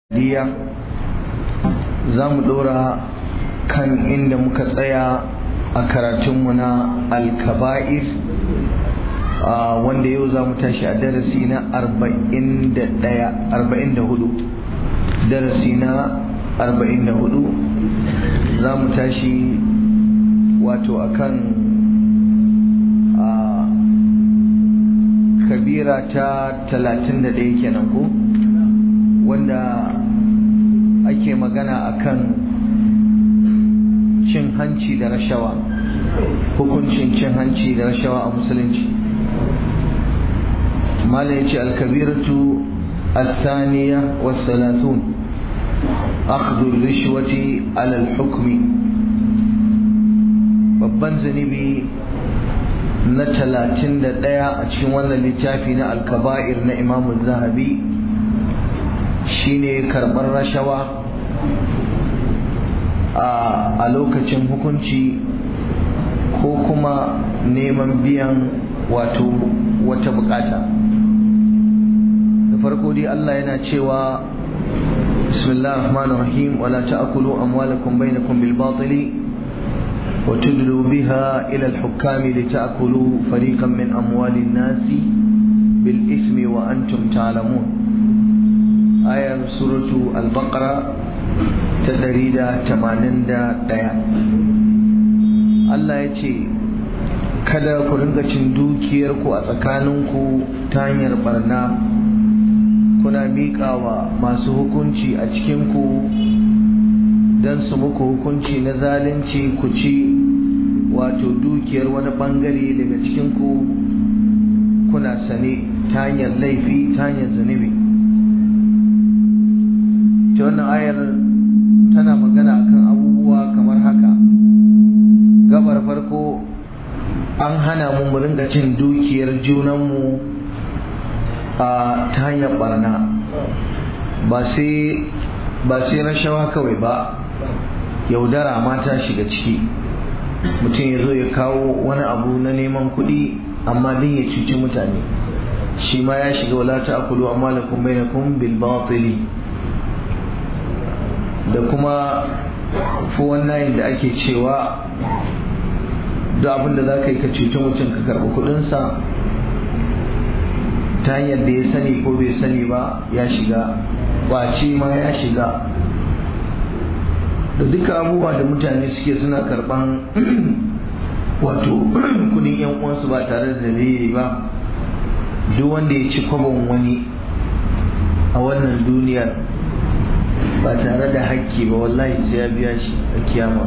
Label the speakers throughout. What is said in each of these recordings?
Speaker 1: diya za mu ɗora kan inda muka tsaya a karatunmu na alkaba'ir wanda yau za mu tashi a darasi na 41 darasi na 44 za mu tashi wato akan kabira ta 31 kenan ko wanda ake magana akan cin hanci da rashawa hukuncin cin hanci da rashawa a musulunci mala ya ce alkabiratu الثانية والثلاثون أخذ الرشوة على الحكم babban zunubi na talatin da ɗaya a cikin wannan littafi na alkaba'ir na imamu zahabi shine karɓar rashawa a lokacin hukunci ko kuma neman biyan wato wata bukata da farko dai Allah yana cewa bismillahir rahmanir rahim wala ta'kulu amwalakum bainakum bil batili wa tudlu biha ila al hukam litakulu fariqan min amwalin nasi bil ismi wa antum ta'lamun ayar suratu al-baqara ta ɗari da tamanin da ɗaya Allah ya ce kada ku ringa cin dukiyarku a tsakaninku ta hanyar barna kuna miƙawa masu hukunci a cikinku don su muku hukunci na zalunci ku ci wato dukiyar wani ɓangare daga cikinku kuna sane ta hanyar laifi ta hanyar zunubi ta wannan ayar tana magana akan abubuwa kamar haka gabar farko an hana mu mu ringa cin dukiyar junanmu a ta hanyar barna ba sai ba sai rashawa kawai ba yaudara ma ta shiga ciki mutum ya zo ya kawo wani abu na neman kuɗi amma din ya cuci mutane shi ma ya shiga wala ta akulu amma lakum bainakum bil batili da kuma wannan da ake cewa duk abin da za ka yi ka cuci mutum ka karɓi kuɗinsa ta hanyar da ya sani ko bai sani ba ya shiga ƙwace ma ya shiga da duka abubuwa da mutane suke suna karɓan wato kudin yan uwansu ba tare da dalili ba duk wanda ya ci kwabon wani a wannan duniyar ba tare da hakki ba wallahi sai ya biya shi a kiyama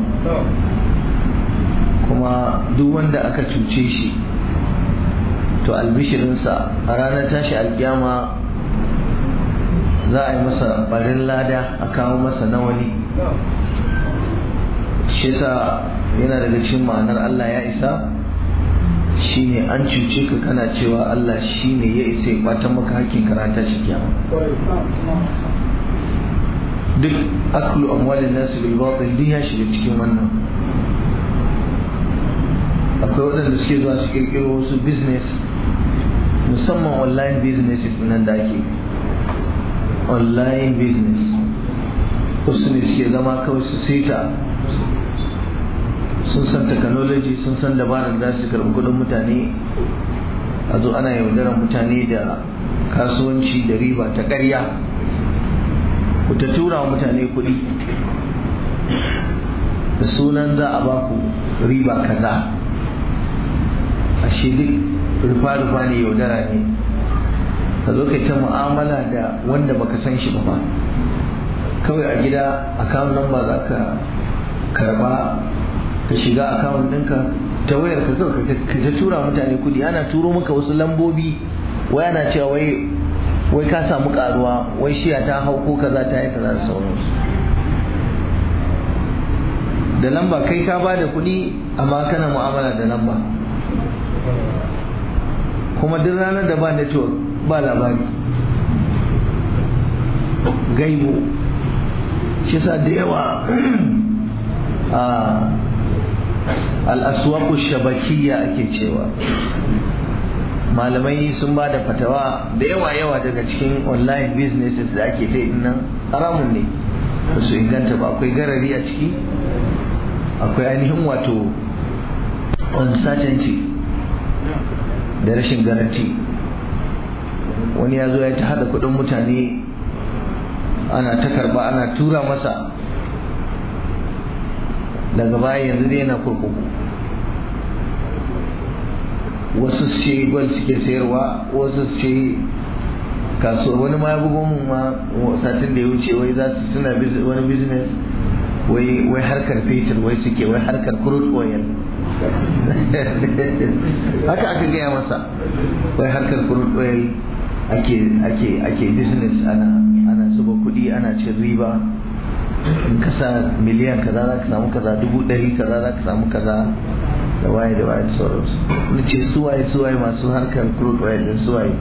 Speaker 1: kuma duk wanda aka cuce shi to albishirinsa a ranar tashi alkiyama za a yi masa barin lada a kawo masa na wani shi sa yana daga cikin ma'anar Allah ya isa shine an cuce ka kana cewa Allah shine ya isa ya kwatan maka hakkin karata shi kiyama duk aklu amwalin nasu bil batil duk ya shiga cikin wannan akwai waɗanda suke zuwa su kirkiro wasu business musamman online businesses nan da ake online business wasu ne suke zama kawai su seta sun san technology sun san dabarar da su karɓi kuɗin mutane a zo ana yaudarar mutane da kasuwanci da riba ta ƙarya ku ta tura wa mutane kuɗi da sunan za a ba ku riba kaza ashe duk rufa-rufa ne yaudara ne ka zo kai ta mu'amala da wanda baka san shi ba kawai a gida akawun nan ba za ka karba ka shiga akawun ɗinka ta wayar ka kawai ka ta tura mutane kuɗi ana turo maka wasu lambobi wai ana cewa wai wai ka samu karuwa wai shiya ta hau ko kaza ta yi kaza da sauransu da lamba kai ka ba da kuɗi amma kana mu'amala da lamba kuma duk ranar da ba network ba labari gaibu shi sa da yawa a al'aswaku shabakiyya ake cewa malamai sun ba da fatawa da yawa yawa daga cikin online businesses da ake ta nan haramun ne ba su inganta ba akwai garari a ciki akwai ainihin wato uncertainty da rashin garanti wani ya zo ya ta hada kudin mutane ana ta karba ana tura masa daga baya yanzu dai yana kurkuku wasu ce gwal suke sayarwa wasu ce kasuwa wani ma ya bugo mun ma satin da ya wuce wai za su suna wani business wai wai harkar fetur wai suke wai harkar crude oil haka aka gaya masa wai harkar crude oil ake ake ake business ana ana zuba kuɗi ana cin riba in ka sa miliyan kaza za ka samu kaza dubu ɗari kaza za ka samu kaza da waye da waye sauransu na ce suwaye suwaye masu harkar crude oil din suwaye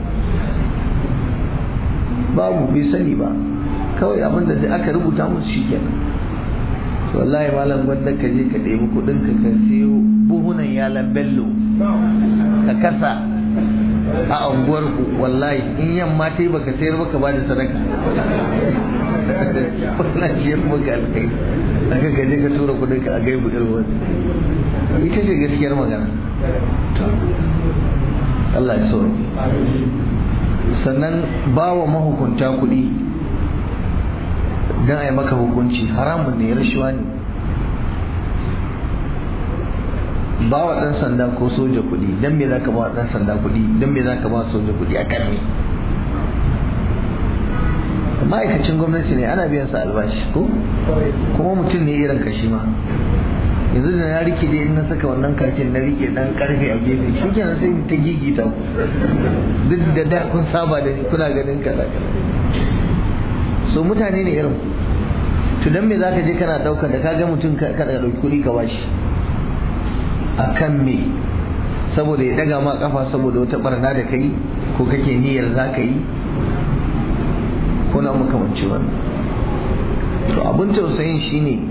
Speaker 1: babu bai sani ba kawai abin da aka rubuta musu shi kenan wallahi malam gwanda ka je ka ɗebi kuɗin ka ka siyo buhunan yalan bello ka kasa a unguwar ku wallahi in yamma ta yi baka sayar baka ba da sadaka wannan shi ya maka alkai aka gaje ka tura kuɗin ka a gaibu irin wani ita ce gaskiyar magana Allah ya so sannan ba wa mahukunta kuɗi don a yi maka hukunci haramun ne rashuwa ne ba wa ɗan sanda ko soja kuɗi don me za ka ba wa ɗan sanda kuɗi don me za ka ba soja kuɗi a kan ma'aikacin gwamnati ne ana biyan sa albashi ko kuma mutum ne irin kashi ma yanzu da na rike dai in na saka wannan kakin na rike dan karfe a gefe shi kenan sai ta gigita duk da da kun saba da ni kuna ganin kaza so mutane ne irin to dan me zaka je kana daukar da kaga mutum kada dauki kuɗi ka bashi akan me saboda ya daga ma kafa saboda wata barna da kai ko kake niyyar zaka yi ko na makamanci wannan to abin tausayin shine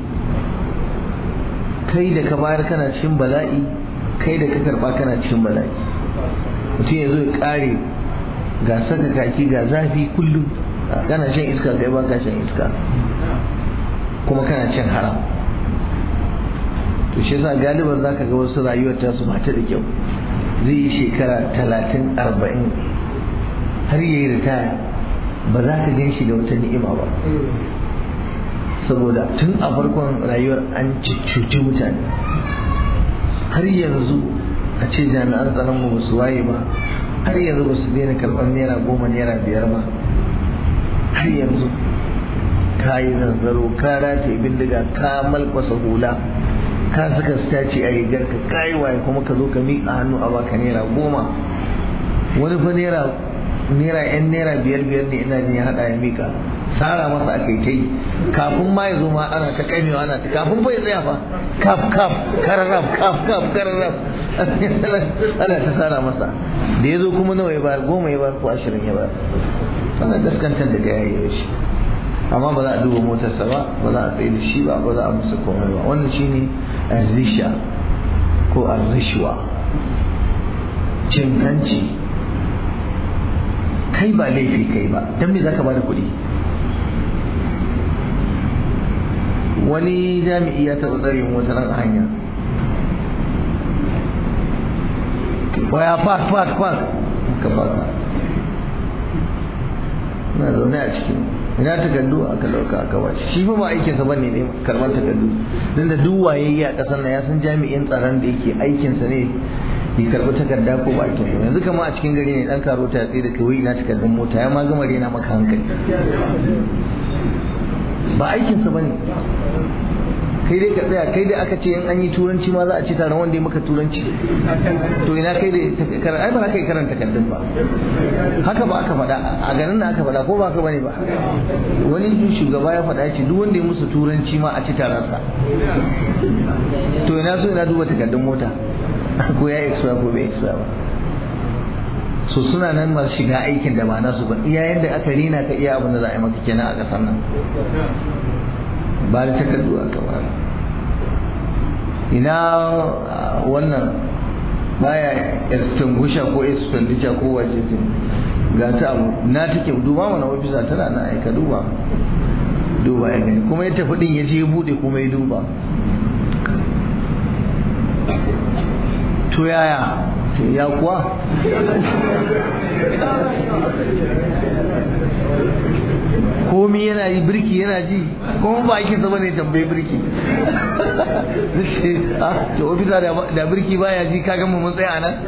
Speaker 1: kai da ka bayar kana cikin bala'i kai da ka karba kana cikin bala'i mutum ya zo ya kare ga saka kaki ga zafi kullum kana shan iska kai ba ka shan iska kuma kana cin haram to shi yasa galiban zaka ga wasu rayuwar ta su bata da kyau zai yi shekara talatin arba'in har yayi ritaya ba za ka gan shi da wata ni'ima ba saboda tun a farkon rayuwar an cuci mutane har yanzu a ce jami'an tsaron mu su waye ba har yanzu ba su daina karɓar naira goma naira biyar ba har yanzu ka yi zanzaro ka rataye bindiga ka malkwasa hula ka saka staci a rigar ka kayi waye kuma ka zo ka miƙa hannu a baka naira goma wani fa naira naira yan naira biyar biyar ne ina jin ya haɗa ya miƙa tsara masa aka yi ta yi kafin ma ya zo ma ana ta kaimewa ana ta kafin bai tsaya fa kaf kaf kararraf kaf kaf kararraf ana ta tsara masa da ya zo kuma nawa ya bayar goma ya bayar ko ashirin ya bayar ana gaskantar da gaya ya shi amma ba za a duba motarsa ba ba za a tsaye da shi ba ba za a musu komai ba wannan shine arzisha ko arzishwa cin hanci kai ba laifi kai ba don me za ka ba da kuɗi wani jami'i ya taɓa tsare wata ran hanya waya park park park ka park na zaune a cikin ina takardu aka dauka aka bashi shi ba aikin sa bane ne karban takardu dan da duk wayayye a kasar nan ya san jami'in tsaron da yake aikin sa ne ya karbi takarda ko ba aikin yanzu kama a cikin gari ne dan karo ta tsaye da kai ina takardun mota ya ma gama rena maka hankali ba aikin sa bane kai dai ka tsaya kai dai aka ce in an yi turanci ma za a ci taron wanda ya maka turanci to ina kai dai ai ba za ka yi karanta takardun ba haka ba aka faɗa a garin da aka faɗa ko ba ka bane ba wani shugaba ya faɗa ce duk wanda ya musu turanci ma a ci taron sa to ina so ina duba takardun mota ko ya extra ko bai extra ba so suna nan masu shiga aikin da ba nasu ba iya yadda aka rina ka iya abin da za a yi maka kenan a ƙasar nan ba da takardu a kamar ina wannan baya extinguisher ko expenditure ko wace ce ga ta abu na take duba mana ofisa tana na aika duba duba ya gani kuma ya tafi din ya je ya bude kuma ya duba to yaya ya kuwa komi yana yi birki yana ji kuma ba ake zama ne tambayi birki to ofisa da birki baya ji ka gama mun tsaya nan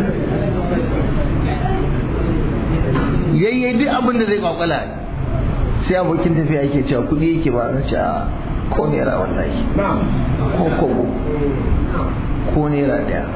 Speaker 1: yayyai duk abin da zai kwakwala sai abokin tafiya yake cewa kuɗi yake ba na ce a ko naira wallahi ko kobo ko naira daya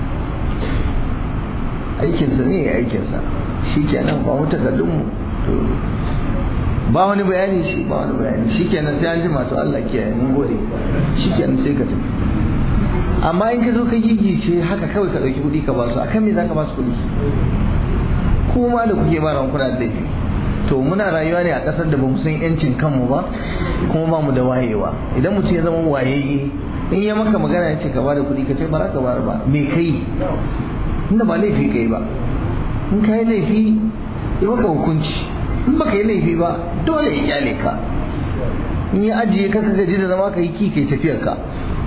Speaker 1: aikinsa ne ya aikinsa shi kenan ba mu takardunmu ba wani bayani shi ba wani bayani shi kenan sai an ji masu Allah kiyaye mun gode shi kenan sai ka tafi amma in ka zo ka gigice haka kawai ka ɗauki kuɗi ka ba su akan me za ka ba su kuɗi kuma da kuke ba ran kuna da laifi to muna rayuwa ne a ƙasar da ba mu san yancin kanmu ba kuma ba mu da wayewa idan mutum ya zama wayayye in ya maka magana ya ce ka bada kuɗi ka ce ba za ka bayar ba me kai tunda ba laifi kai ba in ka yi laifi ya maka hukunci in baka yi laifi ba dole ya kyale ka in ya ajiye ka gaji da zama ka yi ki kai tafiyar ka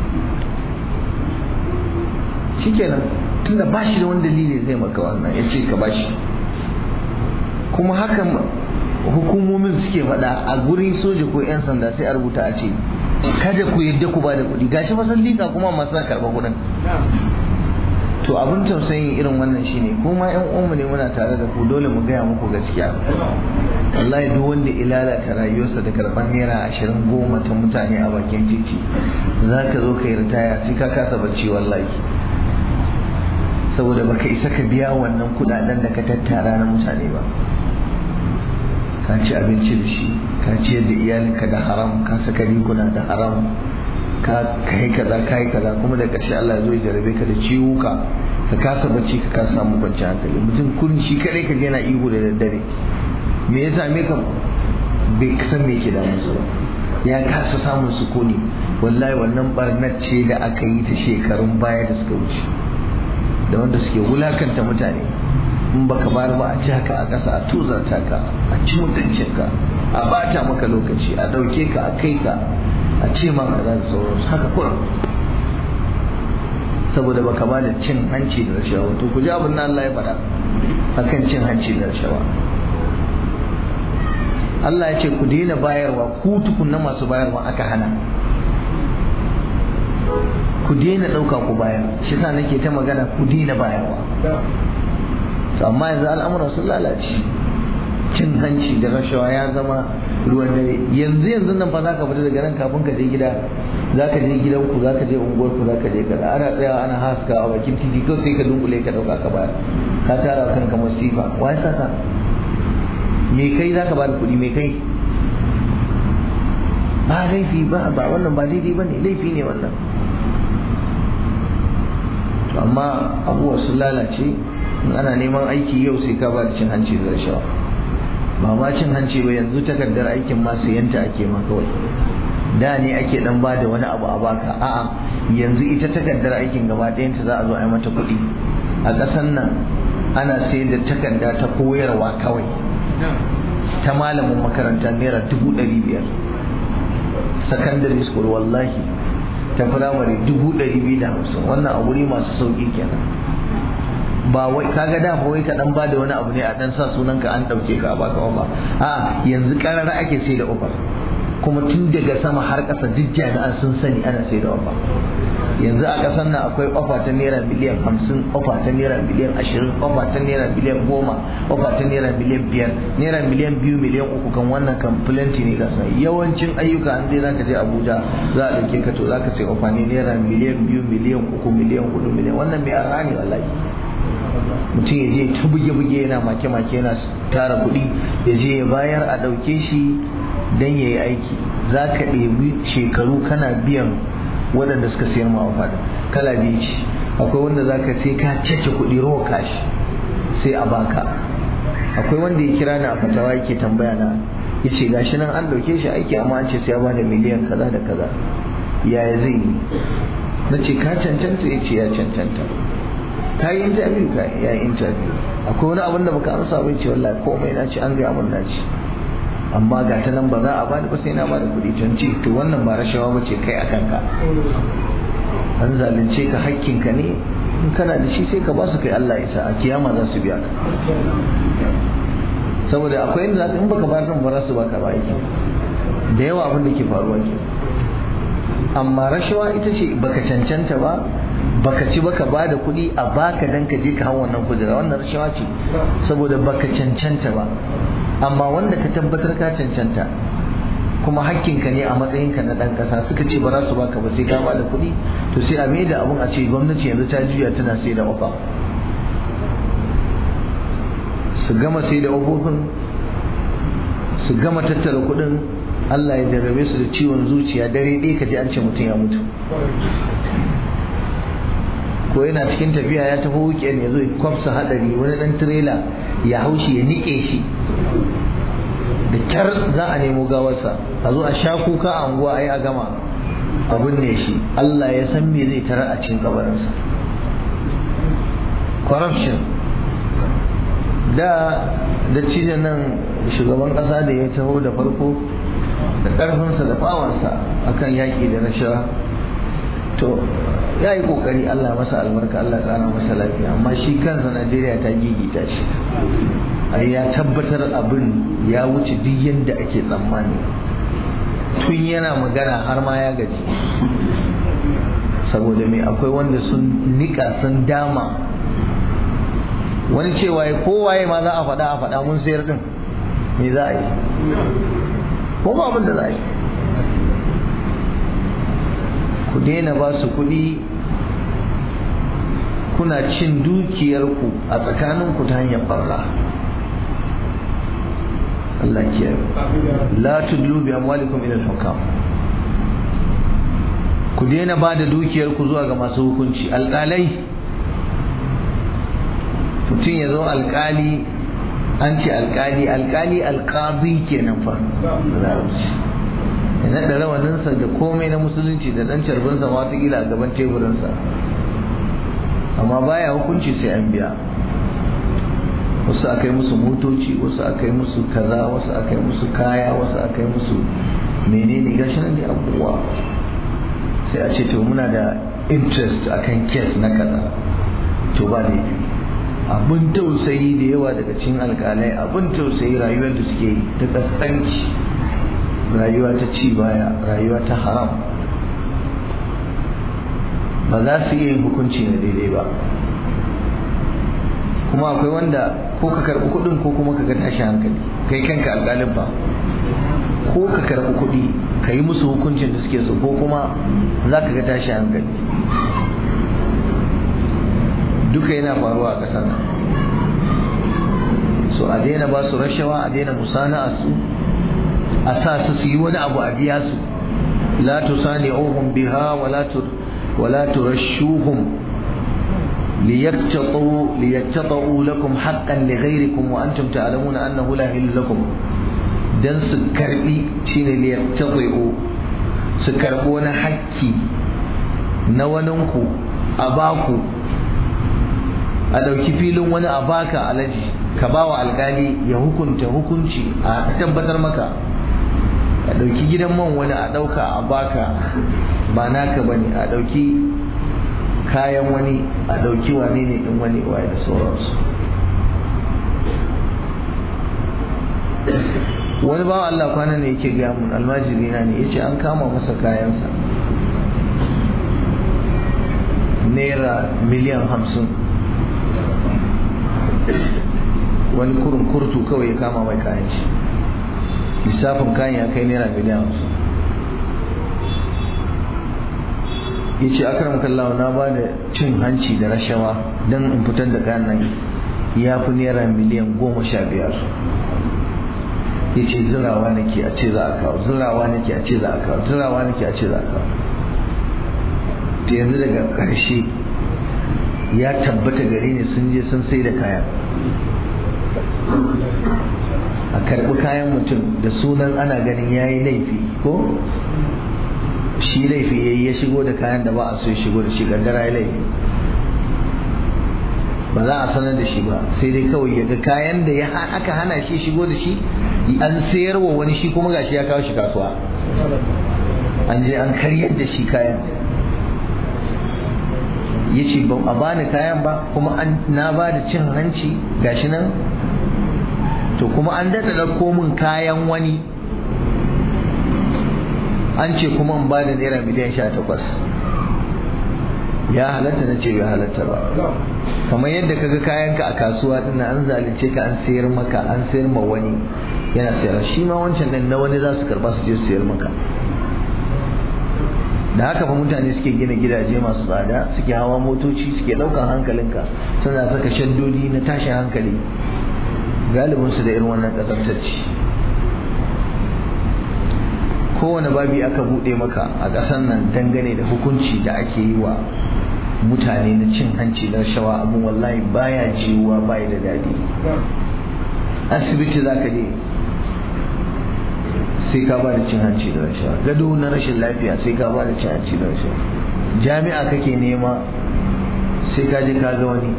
Speaker 1: shikenan tunda ba shi da wani dalili zai maka wannan ya ce ka ba shi kuma hakan hukumomin suke faɗa a gurin soja ko 'yan sanda sai a rubuta a ce kada ku yadda ku ba da kuɗi gashi fa sun liƙa kuma masu karɓar kuɗin to abin tausayin irin wannan shine kuma yan uwanmu ne muna tare da ku dole mu gaya muku gaskiya wallahi duk wanda ilalata rayuwarsa da karɓar naira ashirin goma ta mutane a bakin titi za ka zo ka yi ritaya sai ka kasa bacci wallahi saboda baka isa ka biya wannan kuɗaɗen da ka tattara na mutane ba ka ci abinci da shi ka ciyar da iyalinka da haram ka saka riguna da haram ka kai kaza kai kaza kuma da ƙarshe Allah ya zo ya jarabe ka da ciwuka ka kasa bacci ka kasa samu kwanciyar hankali mutum kurin shi kadai ka je yana ihu da daddare me ya same ka bai san me yake da musu ba ya kasa samun sukuni wallahi wannan barnar ce da aka yi ta shekarun baya da suka wuce da wanda suke wulakanta mutane in baka bar ba a ci haka a ƙasa a tuzarta ka a ci mutuncinka a bata maka lokaci a ɗauke ka a kai ka a ce ma kaza da sauransu haka kurum saboda baka ba da cin hanci da rashawa to ku ji abin da Allah ya faɗa akan cin hanci da rashawa Allah ya ce ku daina bayarwa ku tukunna masu bayarwa aka hana ku daina ɗauka ku bayar shi sa nake ta magana ku daina bayarwa to amma yanzu al'amuran sun lalace cin hanci da rashawa ya zama ruwan dare yanzu yanzu nan fa zaka fita daga nan kafin ka je gida zaka je gidanku zaka je unguwar ku zaka je kaza ana tsayawa ana haska a bakin titi kawai sai ka dunkule ka dauka ka bayar ka tara kanka masifa wai saka me kai zaka ba da kuɗi me kai ba laifi ba ba wannan ba daidai bane laifi ne wannan amma abubuwa sun lalace in ana neman aiki yau sai ka ba da cin hanci da rashawa ba ma cin hanci ba yanzu takardar aikin ma yanta ake ma kawai da ne ake dan ba da wani abu a baka a'a yanzu ita takardar aikin gaba ɗayanta za a zo a yi mata kuɗi a ƙasar nan ana sayar da takarda ta koyarwa kawai ta malamin makaranta naira dubu ɗari biyar secondary school wallahi ta firamare dubu ɗari biyu da hamsin wannan a wuri masu sauƙi kenan ba wai kaga da wai ka dan bada wani abu ne a dan sa sunanka an dauke ka a baka ba a yanzu karara ake sai da offer kuma tun daga sama har ƙasa duk jami'an sun sani ana sai da offer yanzu a ƙasar nan akwai offer ta naira miliyan hamsin offer ta naira miliyan ashirin offer ta naira miliyan goma offer ta naira miliyan biyar naira miliyan biyu miliyan uku kan wannan kan plenty ne gasa yawancin ayyuka an dai zaka je Abuja za a dauke ka to zaka sai offer ne naira miliyan biyu miliyan uku miliyan hudu miliyan wannan mai arha ne wallahi mutum ya je ta buge-buge yana make-make yana tara kuɗi ya je ya bayar a ɗauke shi don ya yi aiki za ka ɗebi shekaru kana biyan waɗanda suka sayar ma fada kala biyu ce akwai wanda za ka sai ka cece kuɗi rawa kashi sai a baka akwai wanda ya kira ni a fatawa yake tambaya na ya ce gashi nan an ɗauke shi aiki amma an ce sai ya bada miliyan kaza da kaza yaya zai yi na ce ka cancanta ya ce ya cancanta ka yi interview ka ya yi interview akwai wani abin da baka amsa bai ce wallahi komai na ci an gaya mun na ci amma ga ta nan ba za a bani ba sai na bada kuɗi can ce to wannan ba rashawa ba ce kai a kanka an zalunce ka hakkinka ne in kana da shi sai ka ba su kai Allah ya sa a kiyama za su biya ka saboda akwai inda zaka in baka bayar kan ba za su baka ba yake da yawa abin da ke faruwa ke amma rashawa ita ce baka cancanta ba baka ci baka ba da kuɗi a baka dan ka je ka hau wannan kujera wannan rashawa ce saboda baka cancanta ba amma wanda ka tabbatar ka cancanta kuma hakkinka ne a matsayinka na ɗan ƙasa suka ce ba za su baka ba sai ka ba da kuɗi to sai a mai da abun a ce gwamnati yanzu ta juya tana sai da ofa su gama sai da ofofin su gama tattara kuɗin Allah ya jarrabe su da ciwon zuciya dare ɗaya ka ji an ce mutum ya mutu ko yana cikin tafiya ya tafi weekend ya zo ya kwafsa hadari wani dan tirela ya haushi ya nike shi da kyar za a nemo gawarsa a zo a sha kuka a unguwa ai a gama a binne shi Allah ya san me zai tarar a cikin kabarinsa corruption da da cijin nan shugaban kasa da ya taho da farko da karfinsa da bawansa akan yaƙi da rashawa to ya yi kokari Allah masa albarka Allah ƙara masa lafiya amma shi kansa Najeriya ta gigita shi ai ya tabbatar abin ya wuce duk yadda ake tsammani tun yana magana har ma ya gaji saboda me akwai wanda sun nika sun dama wani cewa ya kowaye ma za a faɗa a faɗa mun sayar din me za a yi ko ba abin da za a yi ku daina ba su kuɗi kuna cin dukiyarku a tsakaninku ta hanyar barra Allah ke la tudlu bi amwalikum ila al-hukam ku daina ba da dukiyarku zuwa ga masu hukunci alƙalai mutum ya zo alƙali an ce alƙali alƙali alƙazi kenan fa ya naɗa rawaninsa da komai na musulunci da ɗan carbinsa watakila a gaban teburinsa amma baya hukunci sai an biya wasu aka yi musu motoci wasu aka yi musu kaza wasu aka yi musu kaya wasu aka yi musu menene gashi nan ne abubuwa sai a ce to muna da interest akan kes na kaza to ba da abin tausayi da yawa daga cikin alkalai abin tausayi rayuwar da suke yi ta kaskanci rayuwa ta ci baya rayuwa ta haram ba za su iya yin hukunci na daidai ba kuma akwai wanda ko ka karɓi kuɗin ko kuma ka ga tashi hankali kai kanka alƙalin ba ko ka karɓi kuɗi ka yi musu hukuncin da suke so ko kuma za ka ga tashi hankali duka yana faruwa a ƙasar nan so a daina ba su rashawa a daina musana su a sa su su yi wani abu a biya su la tusani'uhum biha wala tur wala turashuhum ليقتطوا ليقتطعوا لكم حقا لغيركم وانتم تعلمون انه لا يحل لكم dan su karbi shine liyaqtatu su karbi wani hakki na waninku a baku a dauki filin wani a baka alaji ka bawa alkali ya hukunta hukunci a tabbatar maka a dauki gidan man wani a dauka a baka ba naka bane a dauki kayan wani a dauki wane ne din wani waye da sauransu wani bawa Allah kwana ne yake gaya mun almajiri na ne yace an kama masa kayansa naira miliyan hamsin wani kurun kurtu kawai ya kama mai kayan shi lissafin kayan ya kai naira miliyan hamsin ya ce akaram kallawa na ba da cin hanci da rashawa don in fitar da kayan nan ya fi naira miliyan goma sha biyar ya ce zirawa nake a ce za a kawo zirawa nake a ce za a kawo zirawa nake a ce za a kawo ta yanzu daga ƙarshe ya tabbata gari ne sun je sun sai da kayan a karɓi kayan mutum da sunan ana ganin ya yi laifi ko shi laifi ya yi ya shigo da kayan da ba a so ya shigo da shi gangara ya laifi ba za a sanar da shi ba sai dai kawai ya ga kayan da ya aka hana shi shigo da shi an sayar wa wani shi kuma gashi ya kawo shi kasuwa an je an karyar da shi kayan ya ce ba a bani kayan ba kuma na ba da cin hanci gashi nan to kuma an daɗa ɗauko min kayan wani an ce kuma in ba da naira miliyan sha takwas ya halatta na ce bai halatta ba kamar yadda kaga kayanka a kasuwa din an zalunce ka an sayar maka an sayar ma wani yana sayar shi ma wancan din na wani za su karba su je su sayar maka da haka fa mutane suke gina gidaje masu tsada suke hawa motoci suke ɗaukan hankalinka suna saka shaddodi na tashin hankali galibin su da irin wannan ƙazantacci kowane babi aka buɗe maka a ƙasar nan dangane da hukunci da ake yi wa mutane na cin hanci da rashawa abin wallahi baya jiwuwa baya da daɗi asibiti za ka je sai ka ba da cin hanci da rashawa gado na rashin lafiya sai ka ba da cin hanci da rashawa jami'a kake nema sai ka je ka ga wani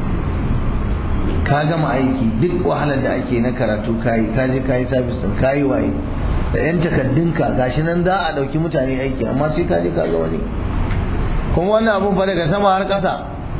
Speaker 1: ka gama aiki duk wahalar da ake na karatu kayi ka je kayi sabis din kayi waye da yan takaddunka gashi nan za a ɗauki mutane aiki amma sai ka je ka ga wani kuma wannan abun fa daga sama har ƙasa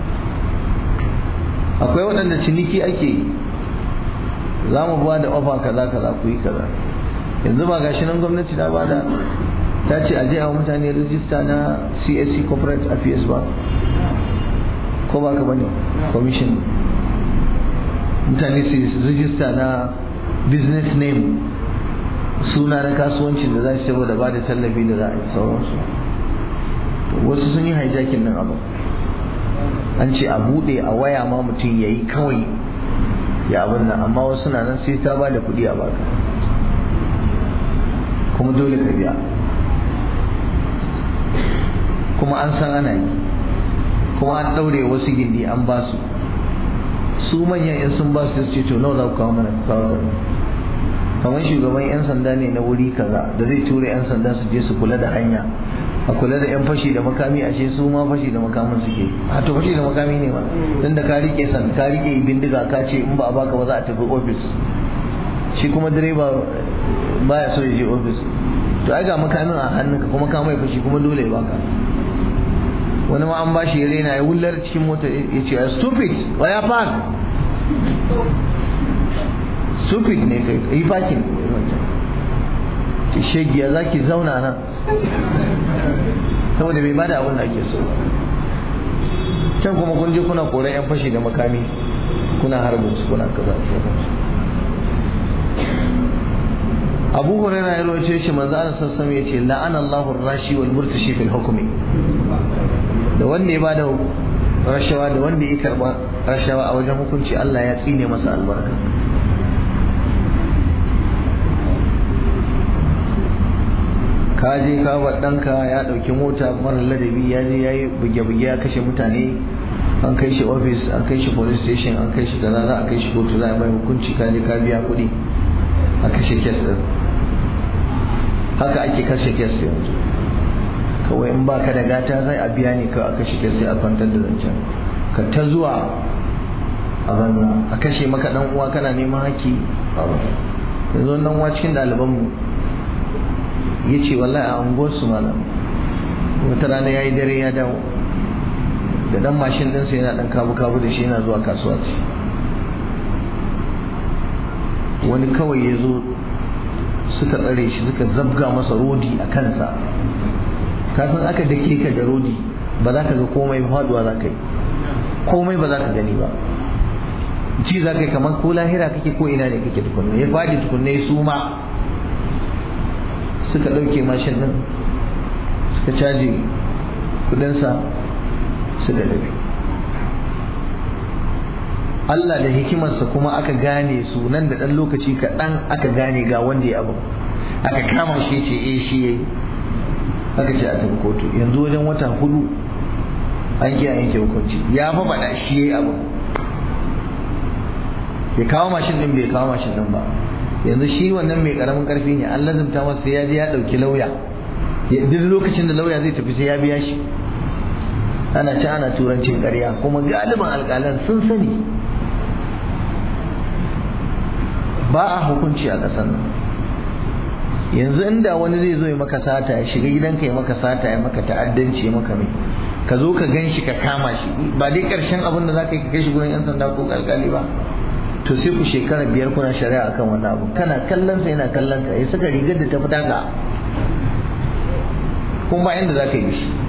Speaker 1: akwai waɗanda ciniki ake yi za mu ba da ofa kaza kaza ku yi kaza yanzu ba gashi nan gwamnati ta ba da ta ce a je a mutane rijista na csc corporate affairs ba ko ba ka bane commission mutane su rijista na business name suna na kasuwancin da za su saboda ba da tallafi da za a yi sauransu wasu sun yi hijacking nan abu an ce a buɗe a waya ma mutum ya yi kawai ya abin nan amma wasu na nan sai ta ba da kuɗi a baka kuma dole ka biya kuma an san ana yi kuma an ɗaure wasu gindi an ba su su manyan in sun ba su ce to nawa za ku kawo mana kawo kamar shugaban 'yan sanda ne na wuri kaza da zai tura 'yan sanda su je su kula da hanya a kula da 'yan fashi da makami ashe su ma fashi da makamin suke a to fashi da makami ne ma tun da ka rike san ka rike bindiga ka ce in ba a baka ba za a tafi ofis shi kuma direba baya so ya je ofis to ai ga makamin a hannunka kuma ka mai fashi kuma dole ya baka wani ma an bashi ya rena ya wullar cikin mota ya ce stupid waya park stupid ne kai yi fakin ce shegiya za ki zauna nan saboda bai bada abin da ake so can kuma kun je kuna koran yan fashi da makami kuna harbin su kuna kaza abu hurairah ya rawaito shi manzo Allah sallallahu alaihi yace la'ana Allahu ar-rashi wal murtashi fil hukmi da wanda ya bada rashawa da wanda ya karba rashawa a wajen hukunci Allah ya tsine masa albarka ka je ka wa ɗanka ya ɗauki mota mara ladabi ya je ya yi buge-buge ya kashe mutane an kai shi ofis an kai shi police station an kai shi kaza za a kai shi kotu za a mai hukunci ka je ka biya kuɗi a kashe kes ɗin haka ake kashe kes yanzu kawai in baka da gata zai a biya ne kawai a kashe kes sai a kwantar da zancen ka ta zuwa a banza a kashe maka ɗan uwa kana neman haƙƙi yanzu wannan uwa cikin ɗalibanmu ya ce wallahi a unguwarsu malam wata rana ya yi dare ya dawo da dan mashin ɗinsa yana ɗan kabu-kabu da shi yana zuwa kasuwa ce wani kawai ya zo suka tsare shi suka zabga masa rodi a kansa kafin aka dake ka da rodi ba za ka ga komai faduwa za ka yi komai ba za ka gani ba ji za ka yi kamar ko lahira kake ko ina ne kake tukunna ya fadi tukunna ya suma suka ɗauke mashin ɗin suka caji kudinsa suka tafi Allah da hikimarsa kuma aka gane su nan da ɗan lokaci kaɗan aka gane ga wanda ya abu aka kama shi ce eh shi yayi aka ce a tafi kotu yanzu wajen wata hudu an ki yanke hukunci ya fa faɗa shi yayi abu bai kawo mashin ɗin bai kawo mashin ɗin ba yanzu shi wannan mai karamin karfi ne an lazumta masa sai ya je ya dauki lauya duk lokacin da lauya zai tafi sai ya biya shi ana ci ana turancin ƙarya kuma galibin alƙalan sun sani ba a hukunci a ƙasar nan yanzu inda wani zai zo ya maka sata ya shiga gidanka ya maka sata ya maka ta'addanci ya maka mai ka zo ka gan shi ka kama shi ba dai ƙarshen abin da za ka yi ka kai shi gurin 'yan sanda ko alƙali ba to sai ku shekara biyar kuna shari'a akan wannan abu kana kallon sa yana kallon ka ya saka rigar da ta fita ka kuma ba inda za ka yi shi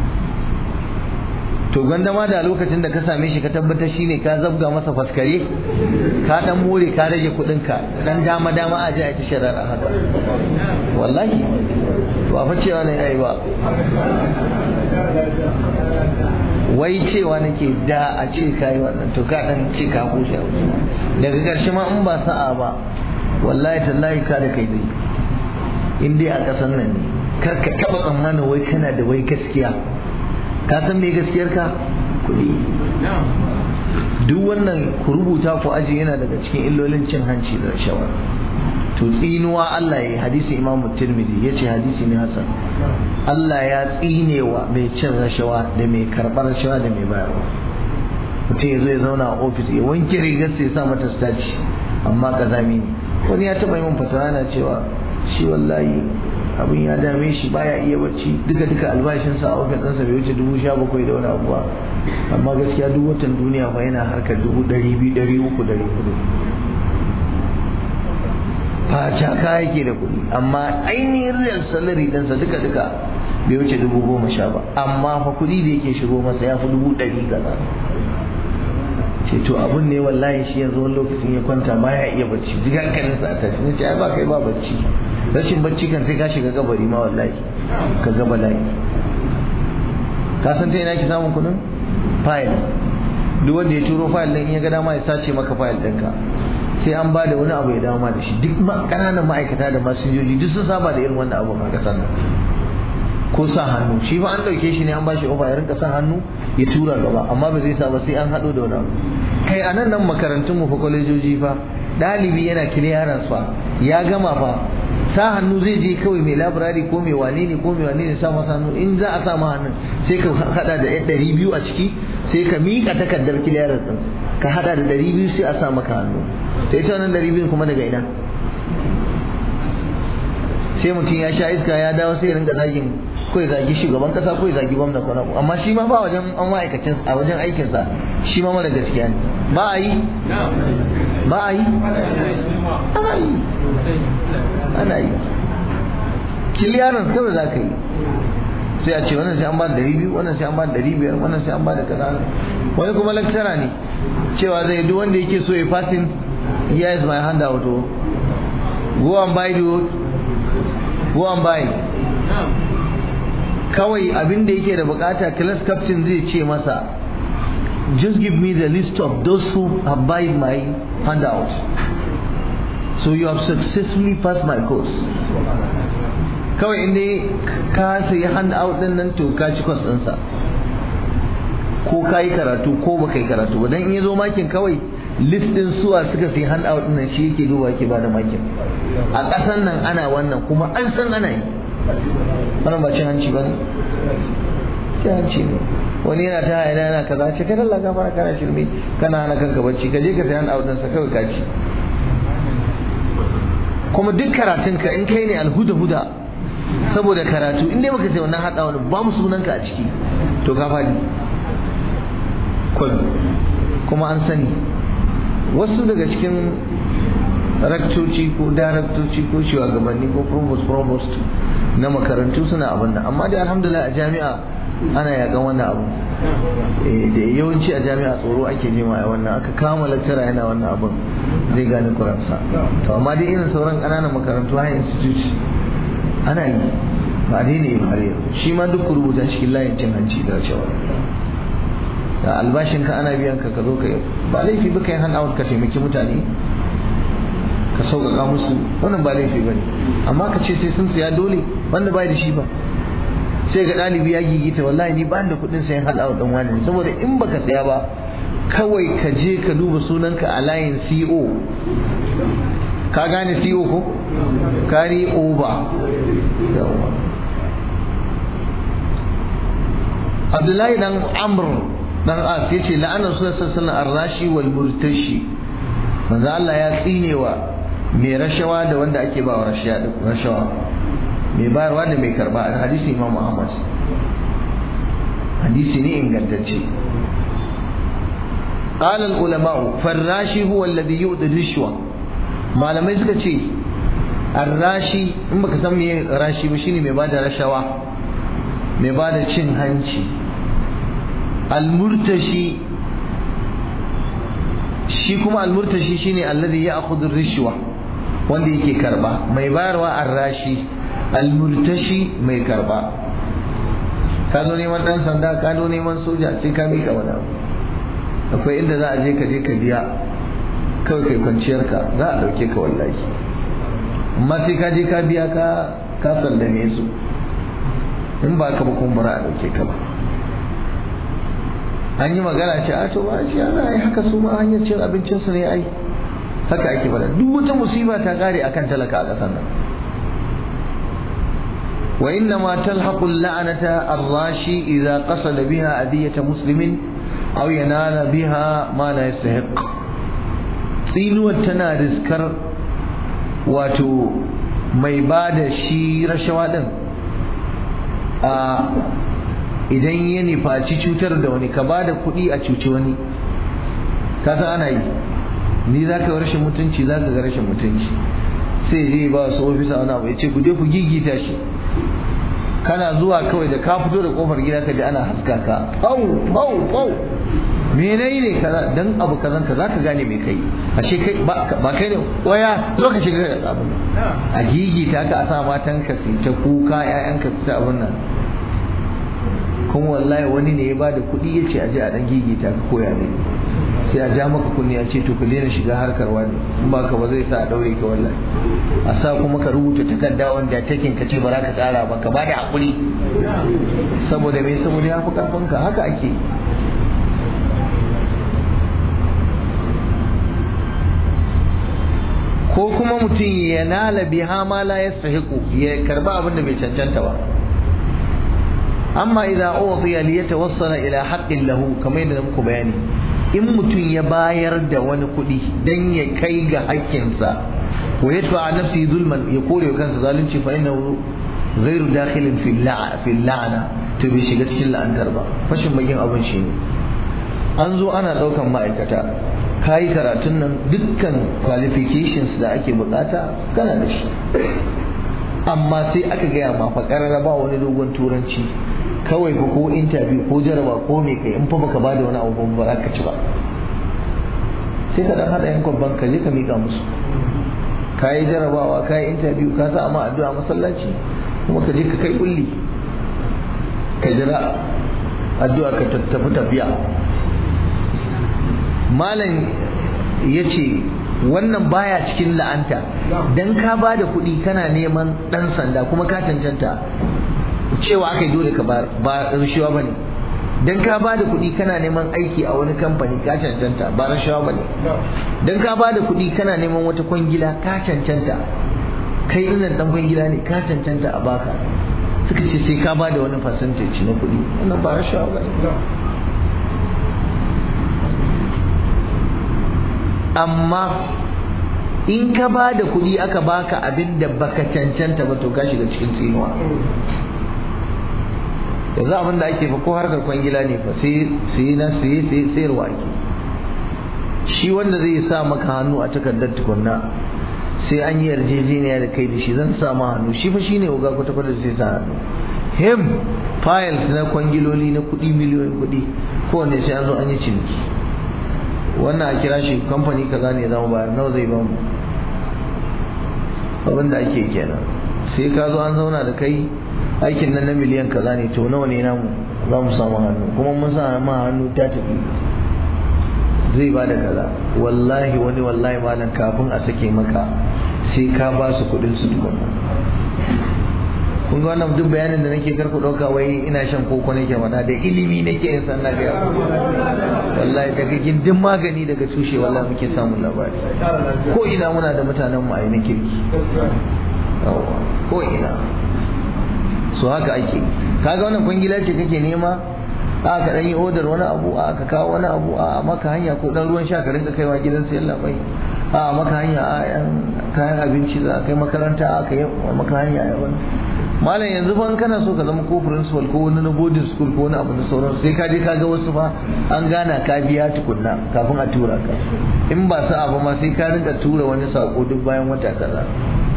Speaker 1: to gwanda ma da lokacin da ka same shi ka tabbatar shi ne ka zabga masa faskare ka dan more ka rage kudin ka dan dama dama a ji a ta shari'ar haka wallahi ba fa cewa ne ai ba wai cewa nake da a ce kai wannan to ka dan ce ka kushe daga ƙarshe ma in ba sa'a ba wallahi tallahi ka da kai dai in dai a ƙasar nan ne kar ka taɓa tsammanin wai kana da wai gaskiya ka san me gaskiyar ka kuɗi duk wannan ku rubuta ku aji yana daga cikin illolin cin hanci da rashawa to tsinuwa Allah ya hadisi Imam Tirmidhi yace hadisi ne hasan Allah ya tsinewa mai cin rashawa da mai karɓar rashawa da mai bayarwa mutum ya zo ya zauna a ofis ya wanke rigar sai ya sa mata staci amma kazami ne wani ya taɓa yi min fatawa yana cewa shi wallahi abin ya dame shi baya iya bacci duka duka albashinsa a ofis ɗinsa bai wuce dubu sha bakwai da wani abuwa amma gaskiya duk watan duniya fa yana harkar dubu ɗari biyu ɗari uku ɗari hudu faca ka yake da kuɗi amma ainihin real salary ɗinsa duka duka bai wuce dubu goma sha ba amma fa kuɗi da yake shigo masa ya fi dubu ɗari kaza ce to abun ne wallahi shi yanzu wani lokacin ya kwanta baya iya bacci duk hankalinsa a tashi ce ai ba kai ba bacci rashin bacci kan sai ka shiga gabari ma wallahi ka ga bala'i ka san ta ina ki samun kudin fayil duk wanda ya turo fayil din ya ga dama ya sace maka fayil ɗinka sai an ba da wani abu ya dawo ma da shi duk ƙananan ma'aikata da masinjoji duk sun saba da irin wannan abu a ƙasar nan ko sa hannu shi fa an ɗauke shi ne an bashi ofa ya rinka sa hannu ya tura gaba amma ba zai sa ba sai an haɗo da wani abu kai a nan nan makarantun mu fa kwalejoji fa ɗalibi yana kiliyaran fa ya gama fa sa hannu zai je kawai mai labirari ko mai wane ne ko mai wane ne sa masa hannu in za a sa ma hannun sai ka hada da ɗari biyu a ciki sai ka miƙa takardar kiliyaran ɗin ka hada da ɗari biyu sai a sa maka hannu ta ita wannan ɗari biyu kuma daga ina sai mutum ya sha iska ya dawo sai ya rinka zagin ko ya zagi shugaban kasa ko ya zagi gwamna ko naku amma shi ma ba wajen an ma'aikacin a wajen aikinsa shi ma mara gaskiya ne ba a yi ba a yi ana yi ana yi kiliyarin kawai za ka yi sai a ce wannan sai an ba da ɗari biyu wannan sai an ba da ɗari biyar wannan sai an ba da kaza wani kuma laktara ne cewa zai duk wanda yake so ya fasin here is my handout go and buy the go and buy kawai abin da yake da bukata class captain zai ce masa just give me the list of those who have buy my handout so you have successfully passed my course kawai inda ka sayi handout din nan to ka ci course ɗinsa ko ka yi karatu ko ba ka yi karatu ba don in ya zo makin kawai list din suwa suka sayi handout din nan shi yake duba yake ba da makin a ƙasan nan ana wannan kuma an san ana yi wannan ba cin hanci ba ne cin hanci ne wani yana ta hayana yana kaza ce kai Allah gafara kana shirme kana hana kanka bacci ka je ka sayi handout din sa kawai ka ci kuma duk karatun ka in kai ne alhuda huda saboda karatu in dai baka sai wannan hada wani ba mu sunanka a ciki to ka fadi kuma an sani wasu daga cikin raktoci ko daraktoci ko shugabanni ko provost provost na makarantu suna abin nan amma dai alhamdulillah a jami'a ana yakan wannan abu da yawanci a jami'a tsoro ake jima a wannan aka kama lecturer yana wannan abin zai gane kuransa to amma dai irin sauran ƙananan makarantu high institute ana yi ba dai ne ba har shi ma duk rubuta cikin layin cin hanci da cewa da albashin ka ana biyan ka ka zo ka ba laifi ba kai hand out ka taimaki mutane ka sauƙaƙa musu wannan ba laifi ba ne amma ka ce sai sun siya dole wanda bai da shi ba sai ga ɗalibi ya gigita wallahi ni ba da kuɗin sayan hand out ɗin wani saboda in baka saya ba kawai ka je ka duba sunanka a layin CO ka gane CO ko kari over abdullahi dan amr dan as yace la'ana sallallahu alaihi ar-rashi wal murtashi manzo Allah ya tsinewa mai rashawa da wanda ake ba wa rashawa mai bayarwa da mai karba hadisi imam Ahmad hadisi ne ingantacce قال العلماء فالراشي هو الذي يؤتي الرشوة malamai suka ce arrashi in baka san me rashi ba shine mai bada rashawa mai bada cin hanci almurtashi shi kuma almurtashi shine alladhi ya'khudhu rishwa wanda yake karba mai bayarwa arrashi almurtashi mai karba ka zo neman dan sanda ka zo neman soja sai ka mika wani abu akwai inda za a je ka je ka biya kawai kai kwanciyar ka za a dauke ka wallahi amma sai ka je ka biya ka ka sallame su in ba ka ba kuma bara a dauke ka ba an yi magana ce a to ba shi ana yi haka su ma hanyar cin abincin su ne ai haka ake bada duk wata musiba ta kare akan talaka a ƙasar nan wa inna ma talhaqu la'anata ar-rashi idza qasada biha adiyata muslimin aw yanala biha ma la yastahiq tsinuwar tana riskar wato mai ba da shi rashawa din a idan ya nufaci cutar da wani ka ba da kuɗi a cuci wani ka san ana yi ni za ka rashin mutunci za ka ga rashin mutunci sai je ba su ofisa wani abu ya ce ku je ku gigita shi kana zuwa kawai da ka fito da kofar gida ka ji ana haska ka au au au me nayi ne kaza dan abu kazan ka zaka gane me kai ashe kai ba kai ne waya zo ka shiga da abun a gigita ka a sa matan ka su ta kuka ƴaƴan ka su ta abun nan kuma wallahi wani ne ya bada kuɗi ya ce a je a dan gigita ka koya ne sai a ja maka kunni a ce to ka daina shiga harkar wani in ba ka ba zai sa a daure ka wallahi a sa kuma ka rubuta takarda wanda takin ka ce ba za ka tsara ba ka bada hakuri saboda me saboda ya fi karfin ka haka ake ko kuma mutum ya nala biha ma la yastahiqu ya karba abin da bai cancanta ba amma idan udiya li yatawassala ila haqqin lahu kamar yadda muku bayani in mutum ya bayar da wani kuɗi dan ya kai ga haƙƙinsa wa yadfa nafsi zulman ya kore wa kansa zalunci fa innahu ghairu dakhilin fi la'ana to bai shiga cikin la'antar ba fashin bakin abin shi ne an zo ana ɗaukan ma'aikata kayi karatun nan dukkan qualifications da ake bukata kana da shi amma sai aka gaya ma fa ba wani dogon turanci kawai fa ko interview ko jaraba ko me kai in fa baka bada wani abu ba za ka ci ba sai ka dan hada yan kwabban ka je ka mika musu kayi jarabawa kayi interview ka sa ma addu'a masallaci kuma ka je ka kai kulli ka jira addu'a ka tafi tafiya malam ya ce wannan baya cikin la'anta dan ka ba da kuɗi kana neman ɗan sanda kuma ka cancanta cewa aka yi dole ka ba rashawa ba ne dan ka ba da kuɗi kana neman aiki a wani kamfani ka cancanta ba rashawa ba ne dan ka ba da kuɗi kana neman wata kwangila ka cancanta kai ɗin ɗan kwangila ne ka cancanta a baka suka ce sai ka ba da wani percentage na kuɗi wannan ba rashawa ba ne amma in ka ba da kuɗi aka baka abin da baka cancanta ba to ka shiga cikin tsinuwa yanzu abin da ake fa ko harkar kwangila ne fa sai sai na sai sai sayarwa ake shi wanda zai sa maka hannu a takardar tukunna sai an yi yarjejeniya da kai da shi zan sa ma hannu shi fa shine uga kwata kwata sai sa hannu him files na kwangiloli na kuɗi miliyoyin kuɗi kowanne sai an zo an yi ciniki wannan a kira shi kamfani kaza ne zama bayar nawa zai bamu abin da ake kenan sai ka zo an zauna da kai aikin nan na miliyan kaza ne to nawa ne namu za mu samu hannu kuma mun sa ma hannu ta tafi zai ba da kaza wallahi wani wallahi malam kafin a sake maka sai ka ba su kuɗin su tukunna kun ga wannan duk bayanin da nake karku ɗauka wai ina shan koko nake mana da ilimi nake yin sanna ga wallahi daga gindin magani daga tushe wallahi muke samun labari ko ina muna da mutanen mu a na kirki ko ina so haka ake kaga wannan kwangila ce kake nema a ka dan yi odar wani abu a ka kawo wani abu a maka hanya ko dan ruwan sha ka rinka kaiwa gidan sayan labai a maka hanya a yan kayan abinci za kai makaranta a ka yi maka hanya a wani malam yanzu fa kana so ka zama ko principal ko wani na boarding school ko wani abu da sauran sai ka je ka ga wasu fa an gana ka biya tukunna kafin a tura ka in ba sa abu ma sai ka rinka tura wani sako duk bayan wata kaza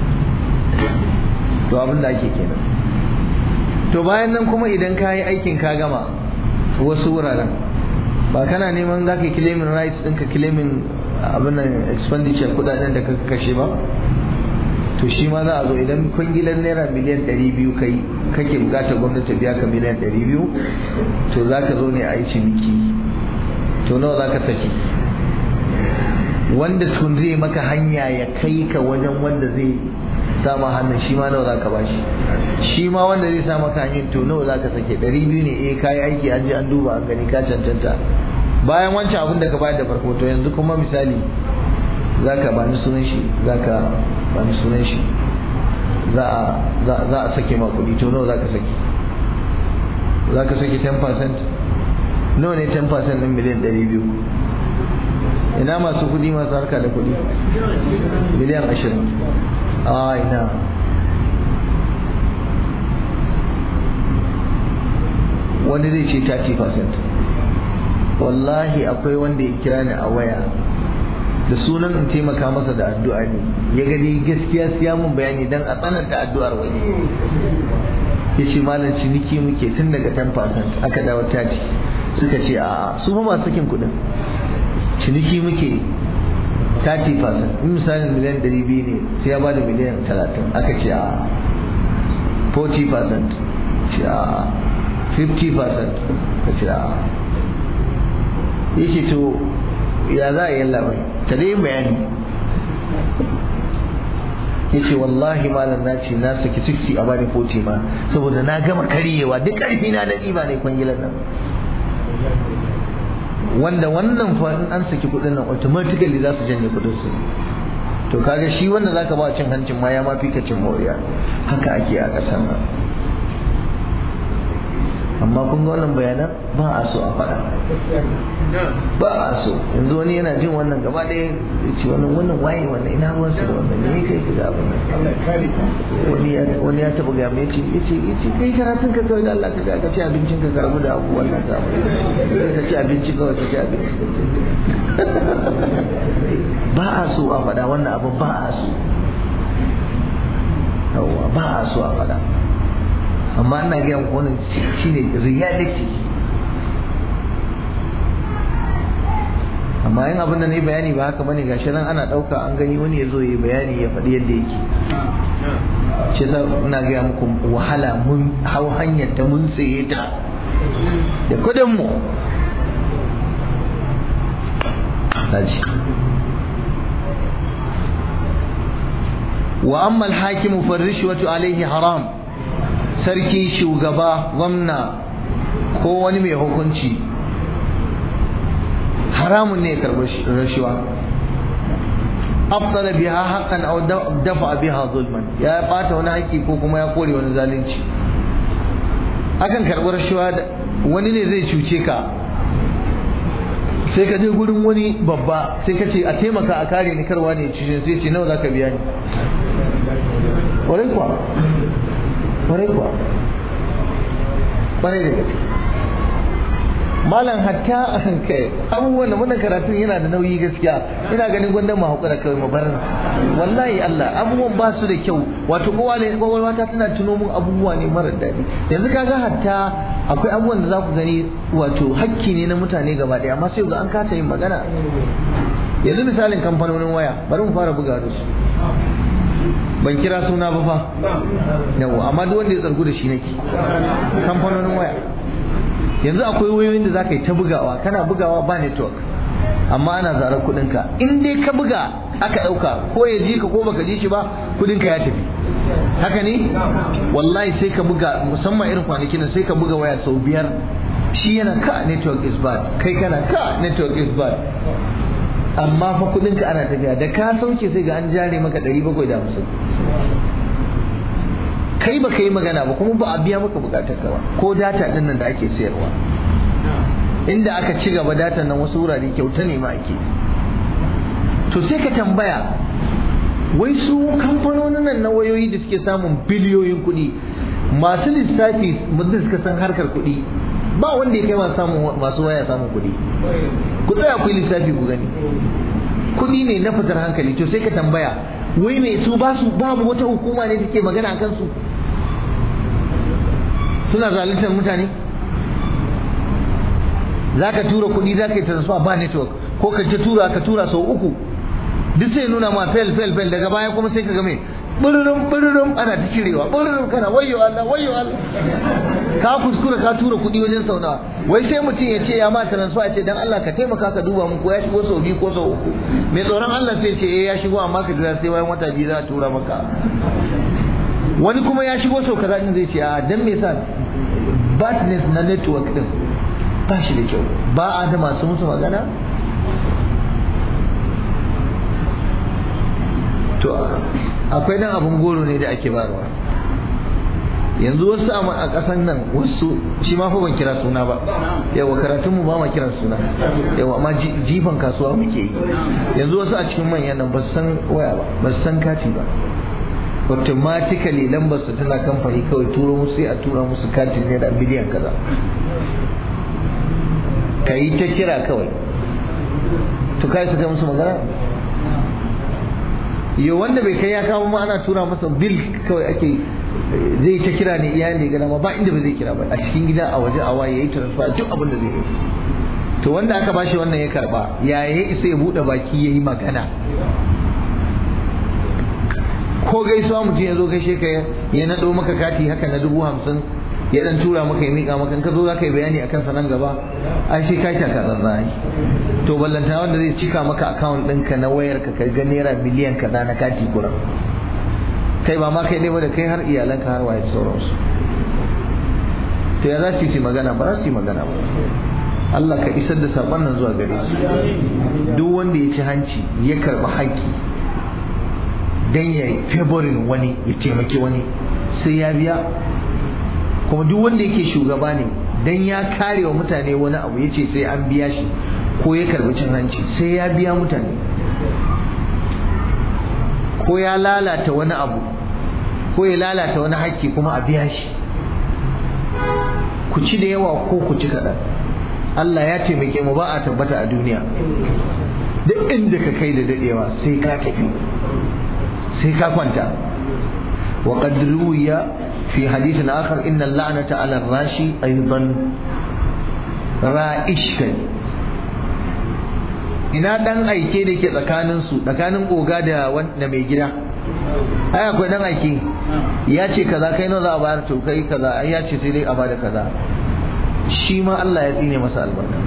Speaker 1: to abin da ake kenan to bayan nan kuma idan ka yi aikin ka gama wasu wuraren ba kana neman za ka yi claiming rights ɗinka claiming abin nan expenditure kudaden da ka kashe ba to shi ma za a zo idan kwangilan naira miliyan ɗari biyu kai kake bukatar gwamnati biya ka miliyan ɗari biyu to za ka zo ne a yi ciniki to nawa za ka saki wanda tun zai maka hanya ya kai ka wajen wanda zai sama hannun shi ma nawa za ka bashi shi ma wanda zai sa maka hanyar to nawa za ka sake ɗari biyu ne eh kayi aiki an je an duba an gani ka cancanta bayan wancan abin da ka bayar da farko to yanzu kuma misali za ka bani sunan shi za ka bani sunan shi za a sake ma kuɗi to nawa za ka sake za ka sake 10% nawa ne 10% ɗin miliyan ɗari biyu ina masu kuɗi masu harka da kuɗi miliyan ashirin a ina wani zai ce 30% wallahi akwai wanda ya kira ni a waya da sunan in taimaka masa da addu'a ne ya gani gaskiya siya mun bayani dan a tsananta addu'ar wani ya ce malam ciniki muke tun daga 10% aka dawo 30 suka ce a su fa masu sakin kuɗin ciniki muke 30% in misalin miliyan 200 ne sai ya bada miliyan 30 aka ce a 40% ce a 50% ka ce a yake to ya za a yi labai ta dai bayani ya ce wallahi malam na ce na saki 60 a bani 40 ma saboda na gama karyewa duk ƙarfi na da ɗiba ne kwangilan nan wanda wannan fa in an saki kuɗin nan automatically za su janye kuɗin su to kaga shi wanda zaka ba cin hancin ma ya ma fi ka cin moriya haka ake a ƙasar nan amma kun ga wannan bayanan ba a so a faɗa ba a so yanzu wani yana jin wannan gaba ɗaya ya ce wannan wannan waye wannan ina ruwan su da wannan ne kai ka ga abin wani ya wani ya taɓa gaya mai ce ya ce ya ce kai karatun ka kawai da Allah ka ga ka ci abincin ka karamu da abubuwan nan ka ka ci abinci kawai ka ci abinci ba a so a faɗa wannan abu ba a so yawwa ba a so a faɗa amma ina gaya muku wannan shine reality amma yin abin da na yi bayani ba haka bane gashi nan ana ɗauka an gani wani ya zo yi bayani ya faɗi yadda yake shi ta ina gaya muku wahala mun hau hanyar ta mun tsaye ta da kudin mu wa amma al-hakimu farrishwatu alaihi haram sarki shugaba gwamna ko wani mai hukunci haramun ne karɓar rashuwa abtala biha haqqan aw dafa biha zulman ya bata wani haƙƙi ko kuma ya kore wani zalunci akan karɓar rashuwa wani ne zai cuce ka sai ka je gurin wani babba sai ka ce a taimaka a kare ni karwa ne cuce sai ce nawa zaka biya ni ƙwarai kuwa ƙwarai kuwa ƙwarai da gaske malam hatta a kai abubuwan da wannan karatun yana da nauyi gaskiya ina ganin gwanda mu haƙura kawai mu bar wallahi Allah abubuwan ba su da kyau wato kowa ne kowa ta tana tuno mun abubuwa ne mara daɗi yanzu kaga hatta akwai abubuwan da za ku gani wato hakki ne na mutane gaba ɗaya amma sai ga an kasa yin magana yanzu misalin kamfanonin waya bari mu fara buga da su ban kira suna ba fa yawa amma duk wanda ya tsargu da shi nake kamfanonin waya yanzu akwai wayoyin da zaka yi ta bugawa kana bugawa ba network amma ana zarar kudinka in dai ka buga aka dauka ko ya ji ka ko baka ji shi ba kudinka ya tafi haka ne wallahi sai ka buga musamman irin kwanakin sai ka buga waya sau biyar shi yana ka network is bad kai kana ka network is bad amma fa kudinka ana tafiya da ka sauke sai ga an jare maka 750 kai ba ka yi magana ba kuma ba a biya maka bukatar ka ba ko data din nan da ake sayarwa inda aka ci gaba datan nan wasu wurare kyauta ne ma ake to sai ka tambaya wai su kamfanonin nan na wayoyi da suke samun biliyoyin kuɗi masu lissafi mutum suka san harkar kuɗi ba wanda ya kai masu samun masu waya samun kuɗi ku tsaya ku yi lissafi ku gani kuɗi ne na fitar hankali to sai ka tambaya wai me su ba su babu wata hukuma ne take magana akan su suna zaluntar mutane za ka tura kuɗi za ka yi transfer ba network ko ka ce tura ka tura sau uku duk sai nuna ma fel fel fel daga baya kuma sai ka ga me bururum bururum ana ta cirewa bururum kana wayyo Allah wayyo Allah ka kuskura ka tura kuɗi wajen sau nawa wai sai mutum ya ce ya ma transfer ya ce dan Allah ka taimaka ka duba mun ko ya shigo sau biyu ko sau uku mai tsoron Allah sai ce eh ya shigo amma ka jira sai bayan wata biyu za a tura maka wani kuma ya shigo sau kaza din zai ce a dan me yasa badness na network din ba shi da kyau ba a da masu musu magana to akwai dan abun goro ne da ake bayarwa yanzu wasu a ƙasan nan wasu shi ma fa ban kira suna ba yawa karatun mu ba ma kiran suna yawa amma jifan kasuwa muke yi yanzu wasu a cikin manyan nan ba su san waya ba ba su san kati ba automatically lambar su tana kamfani kawai turo musu sai a tura musu katin ne da biliyan kaza ka yi ta kira kawai to kai su kai musu magana yo wanda bai kai ya kawo ma ana tura masa bil kawai ake zai ta kira ne iyali ga ma ba inda ba zai kira ba a cikin gida a waje a waye yayi transfer duk abin da zai yi to wanda aka bashi wannan ya karba ya ya isa ya bude baki yayi magana ko gaisuwa mutum ya zo gaishe ka ya nado maka kati haka na dubu hamsin ya dan tura maka ya mika maka in ka zo za ka yi bayani akan sa nan gaba ai sai ka taka tsantsan to ballanta wanda zai cika maka account ɗinka na wayar ka ga naira miliyan kaza na kati kuran kai ba ma kai ne ba da kai har iyalanka har waye sauransu to ya za su yi magana ba za su yi magana ba Allah ka isar da saƙon nan zuwa gare su duk wanda ya ci hanci ya karɓi haƙƙi dan ya favorin wani ya taimaki wani sai ya biya kuma duk wanda yake shugaba ne dan ya kare wa mutane wani abu ya ce sai an biya shi ko ya karbi cin hanci sai ya biya mutane ko ya lalata wani abu ko ya lalata wani haƙƙi kuma a biya shi ku ci da yawa ko ku ci kaɗan Allah ya taimake mu ba a tabbata a duniya duk inda ka kai da daɗewa sai ka tafi sai ka kwanta وقد روي في حديث آخر إن اللعنة على الراشي أيضا رائش ina dan aike da ke tsakanin su tsakanin oga da wanda mai gida ai akwai dan aike ya ce kaza kai nawa za a bayar to kai kaza ai ya ce sai dai a bada kaza shi ma Allah ya tsine masa albarka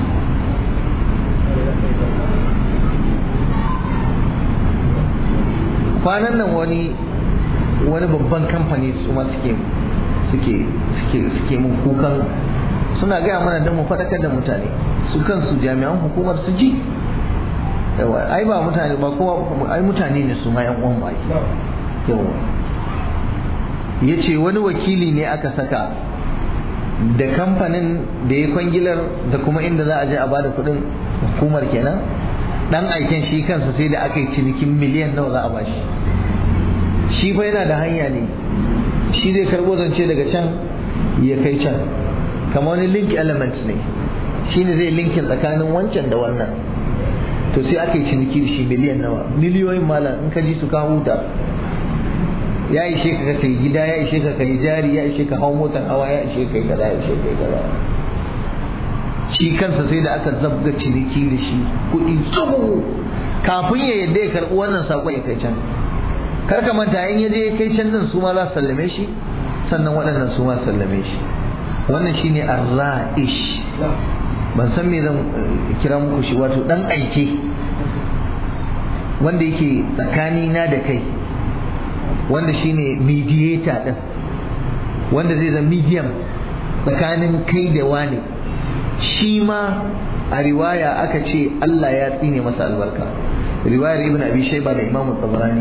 Speaker 1: kwanan nan wani wani babban kamfani su ma suke suke suke suke mun kukan suna gaya mana don mu faɗakar da mutane su kansu jami'an hukumar su ji yawa ai ba mutane ba kowa ai mutane ne su ma yan uwan ba yawa yace wani wakili ne aka saka da kamfanin da ya kwangilar da kuma inda za a je a bada kuɗin hukumar kenan dan aiken shi kansa sai da aka yi cinikin miliyan nawa za a bashi shi fa yana da hanya ne shi zai karbo zance daga can ya kai can kamar wani link element ne shi ne zai linkin tsakanin wancan da wannan to sai aka yi ciniki da shi miliyan nawa miliyoyin malam in ka ji su ka huta ya ishe ka kai gida ya ishe ka kai jari ya ishe ka hau motar hawa ya ishe kai kaza ya ishe kai kaza shi kansa sai da aka zabga ciniki da shi kuɗi tsoho kafin ya yadda ya karɓi wannan saƙon ya kai can kar ka manta in yaje ya kai can din su ma za su sallame shi sannan waɗannan su ma sallame shi wannan shine arra'ish ban san me zan kira muku shi wato dan aike wanda yake tsakani na da kai wanda shine mediator din wanda zai zama medium tsakanin kai da wani shi ma a riwaya aka ce Allah ya tsine masa albarka riwayar ibn abi shayba da imamu tabarani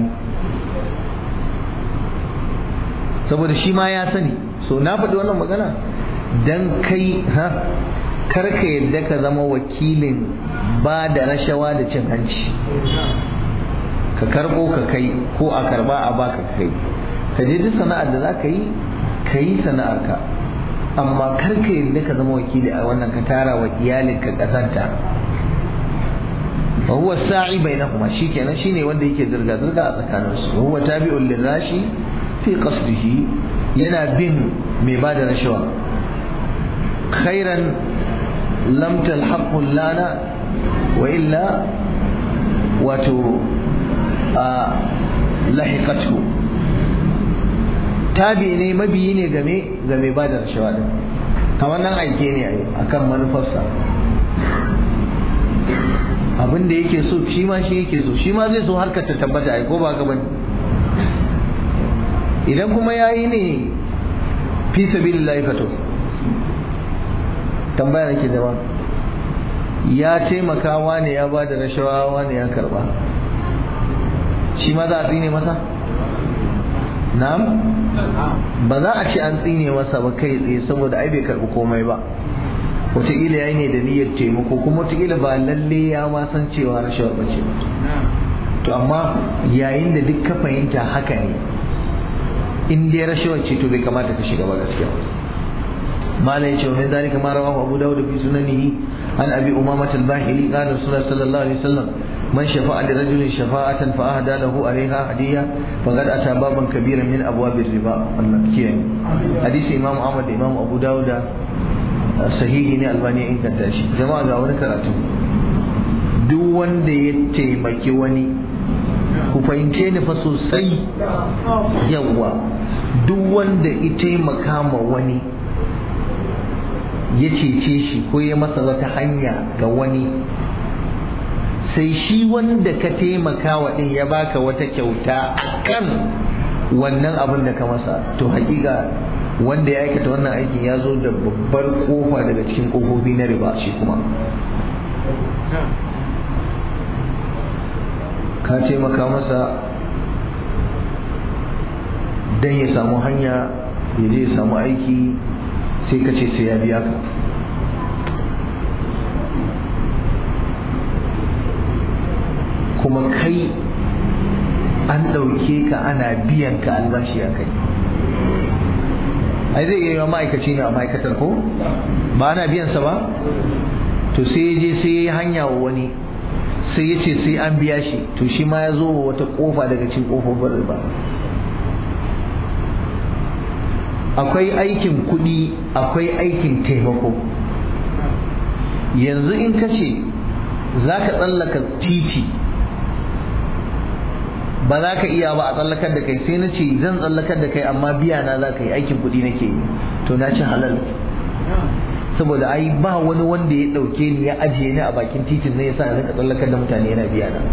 Speaker 1: saboda shi ma ya sani so na faɗi wannan magana dan kai ha kar ka yadda ka zama wakilin ba da rashawa da cin hanci ka karbo ka kai ko a karba a baka kai ka je duk sana'ar da za ka yi ka yi sana'ar ka amma kar ka yadda ka zama wakili a wannan ka tara wa iyalinka kasanta wa huwa sa'i bainahuma shikenan shine wanda yake zirga zirga a tsakaninsu wa huwa tabi'un lirashi fi qasdihi yana bin mai bada rashawa khairan lam talhaqu lana wa illa wato a lahiqathu tabi ne mabiyi ne game ga mai bada rashawa din kamar nan aike ne akan manufarsa abin da yake so shi ma shi yake so shi ma zai so harkar ta tabbata ai ko ba ka bane idan kuma yayi ne fi sabilillahi fato tambaya nake da ya taimaka wani ya ba da rashawa wani ya karba shi ma za a tsine masa na'am ba za a ce an tsine masa ba kai tsaye saboda ai bai karbi komai ba wataƙila ya yi ne da niyyar taimako kuma wataƙila ba lalle ya ma san cewa rashawar ba ce to amma yayin da duk ka fahimta haka ne in dai rashawar ce to bai kamata ka shiga ba gaskiya malai ce min zalika ma rawahu abu dawud fi sunanihi an abi umamah al-bahili qala rasulullah sallallahu alaihi wasallam man shafa'a li rajulin shafa'atan fa ahda lahu alaiha hadiya faqad ata baban kabiran min abwab riba Allah kiyaye hadisi imam ahmad da imam abu dawud sahihi ne albani ya inganta shi jama'a ga wani karatu duk wanda ya taimaki wani ku fahimce ni fa sosai yawwa duk wanda ya taimaka ma wani ya cece shi ko ya masa wata hanya ga wani sai shi wanda ka taimaka wa din ya baka wata kyauta akan wannan abin da ka masa to hakika wanda ya aikata wannan aikin ya zo da babbar kofa daga cikin kofofi na riba shi kuma ka taimaka masa don ya samu hanya ya je ya samu aiki sai ka ce sai ya biya ka kuma kai an ɗauke ka ana biyan ka albashi a kai ai zai iya yi ma'aikaci ne a ma'aikatar ko ba ana biyansa ba to sai ya je sai ya yi hanya wa wani sai ya ce sai an biya shi to shi ma ya zo wa wata kofa daga cikin kofofin riba akwai aikin kuɗi akwai aikin taimako yanzu in ka ce za ka tsallaka titi ba za ka iya ba a tsallakar da kai sai na ce zan tsallakar da kai amma biya na za ka yi aikin kuɗi nake yi to na ci halal saboda ai ba wani wanda ya ɗauke ni ya ajiye ni a bakin titin ne yasa na tsallakar da mutane yana biya na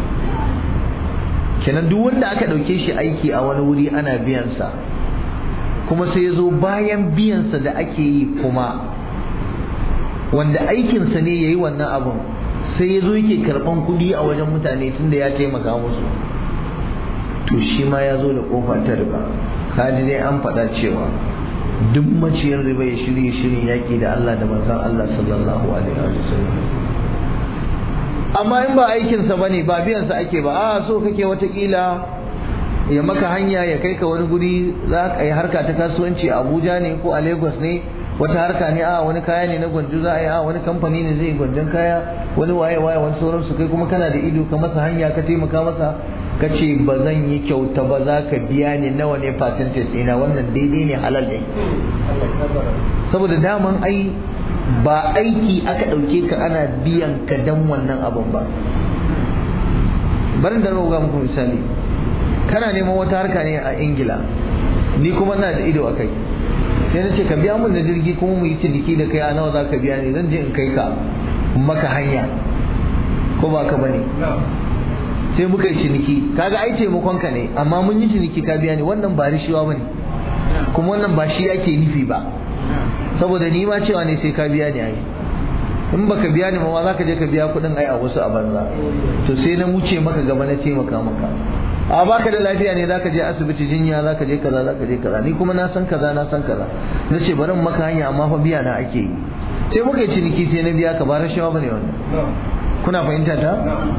Speaker 1: kenan duk wanda aka ɗauke shi aiki a wani wuri ana biyansa kuma sai ya zo bayan biyansa da ake yi kuma wanda aikinsa ne ya yi wannan abun sai ya zo yake karɓan kuɗi a wajen mutane tunda ya taimaka musu to shi ma ya zo da kofa ta riba kaji dai an faɗa cewa duk maciyar riba ya shirye shirin yaƙi da Allah da manzon Allah sallallahu alaihi wa sallam amma in ba aikinsa ba ne ba biyansa ake ba a so kake watakila ya maka hanya ya kai ka wani guri za ka yi harka ta kasuwanci a Abuja ne ko a Lagos ne wata harka ne a wani kaya ne na gwanjo za a yi a wani kamfani ne zai gwanjon kaya wani waye waye wani sauransu kai kuma kana da ido ka masa hanya ka taimaka masa ka ce ba zan yi kyauta ba za ka biya ni nawa ne percentage ina wannan daidai ne halal ne saboda daman ai ba aiki aka ɗauke ka ana biyan ka dan wannan abin ba barin da ga muku misali kana neman wata harka ne a ingila ni kuma na da ido a kai sai na ce ka biya mun da jirgi kuma mu yi ciniki da kai a nawa za ka biya ni zan je in kai ka maka hanya ko ba ka bane sai muka yi ciniki kaga ai taimakon ka ne amma mun yi ciniki ka biya ni wannan ba rishiwa bane kuma wannan ba shi ake nufi ba saboda ni ma cewa ne sai ka biya ni ai in baka biya ni ma za ka je ka biya kuɗin ai a wasu a banza to sai na wuce maka gaba na taimaka maka a baka da lafiya ne zaka je asibiti jinya zaka je kaza zaka je kaza ni kuma na san kaza na san kaza na ce bari maka hanya amma fa biya na ake yi sai muka yi ciniki sai na biya ka ba rashawa bane wannan kuna fahimta ta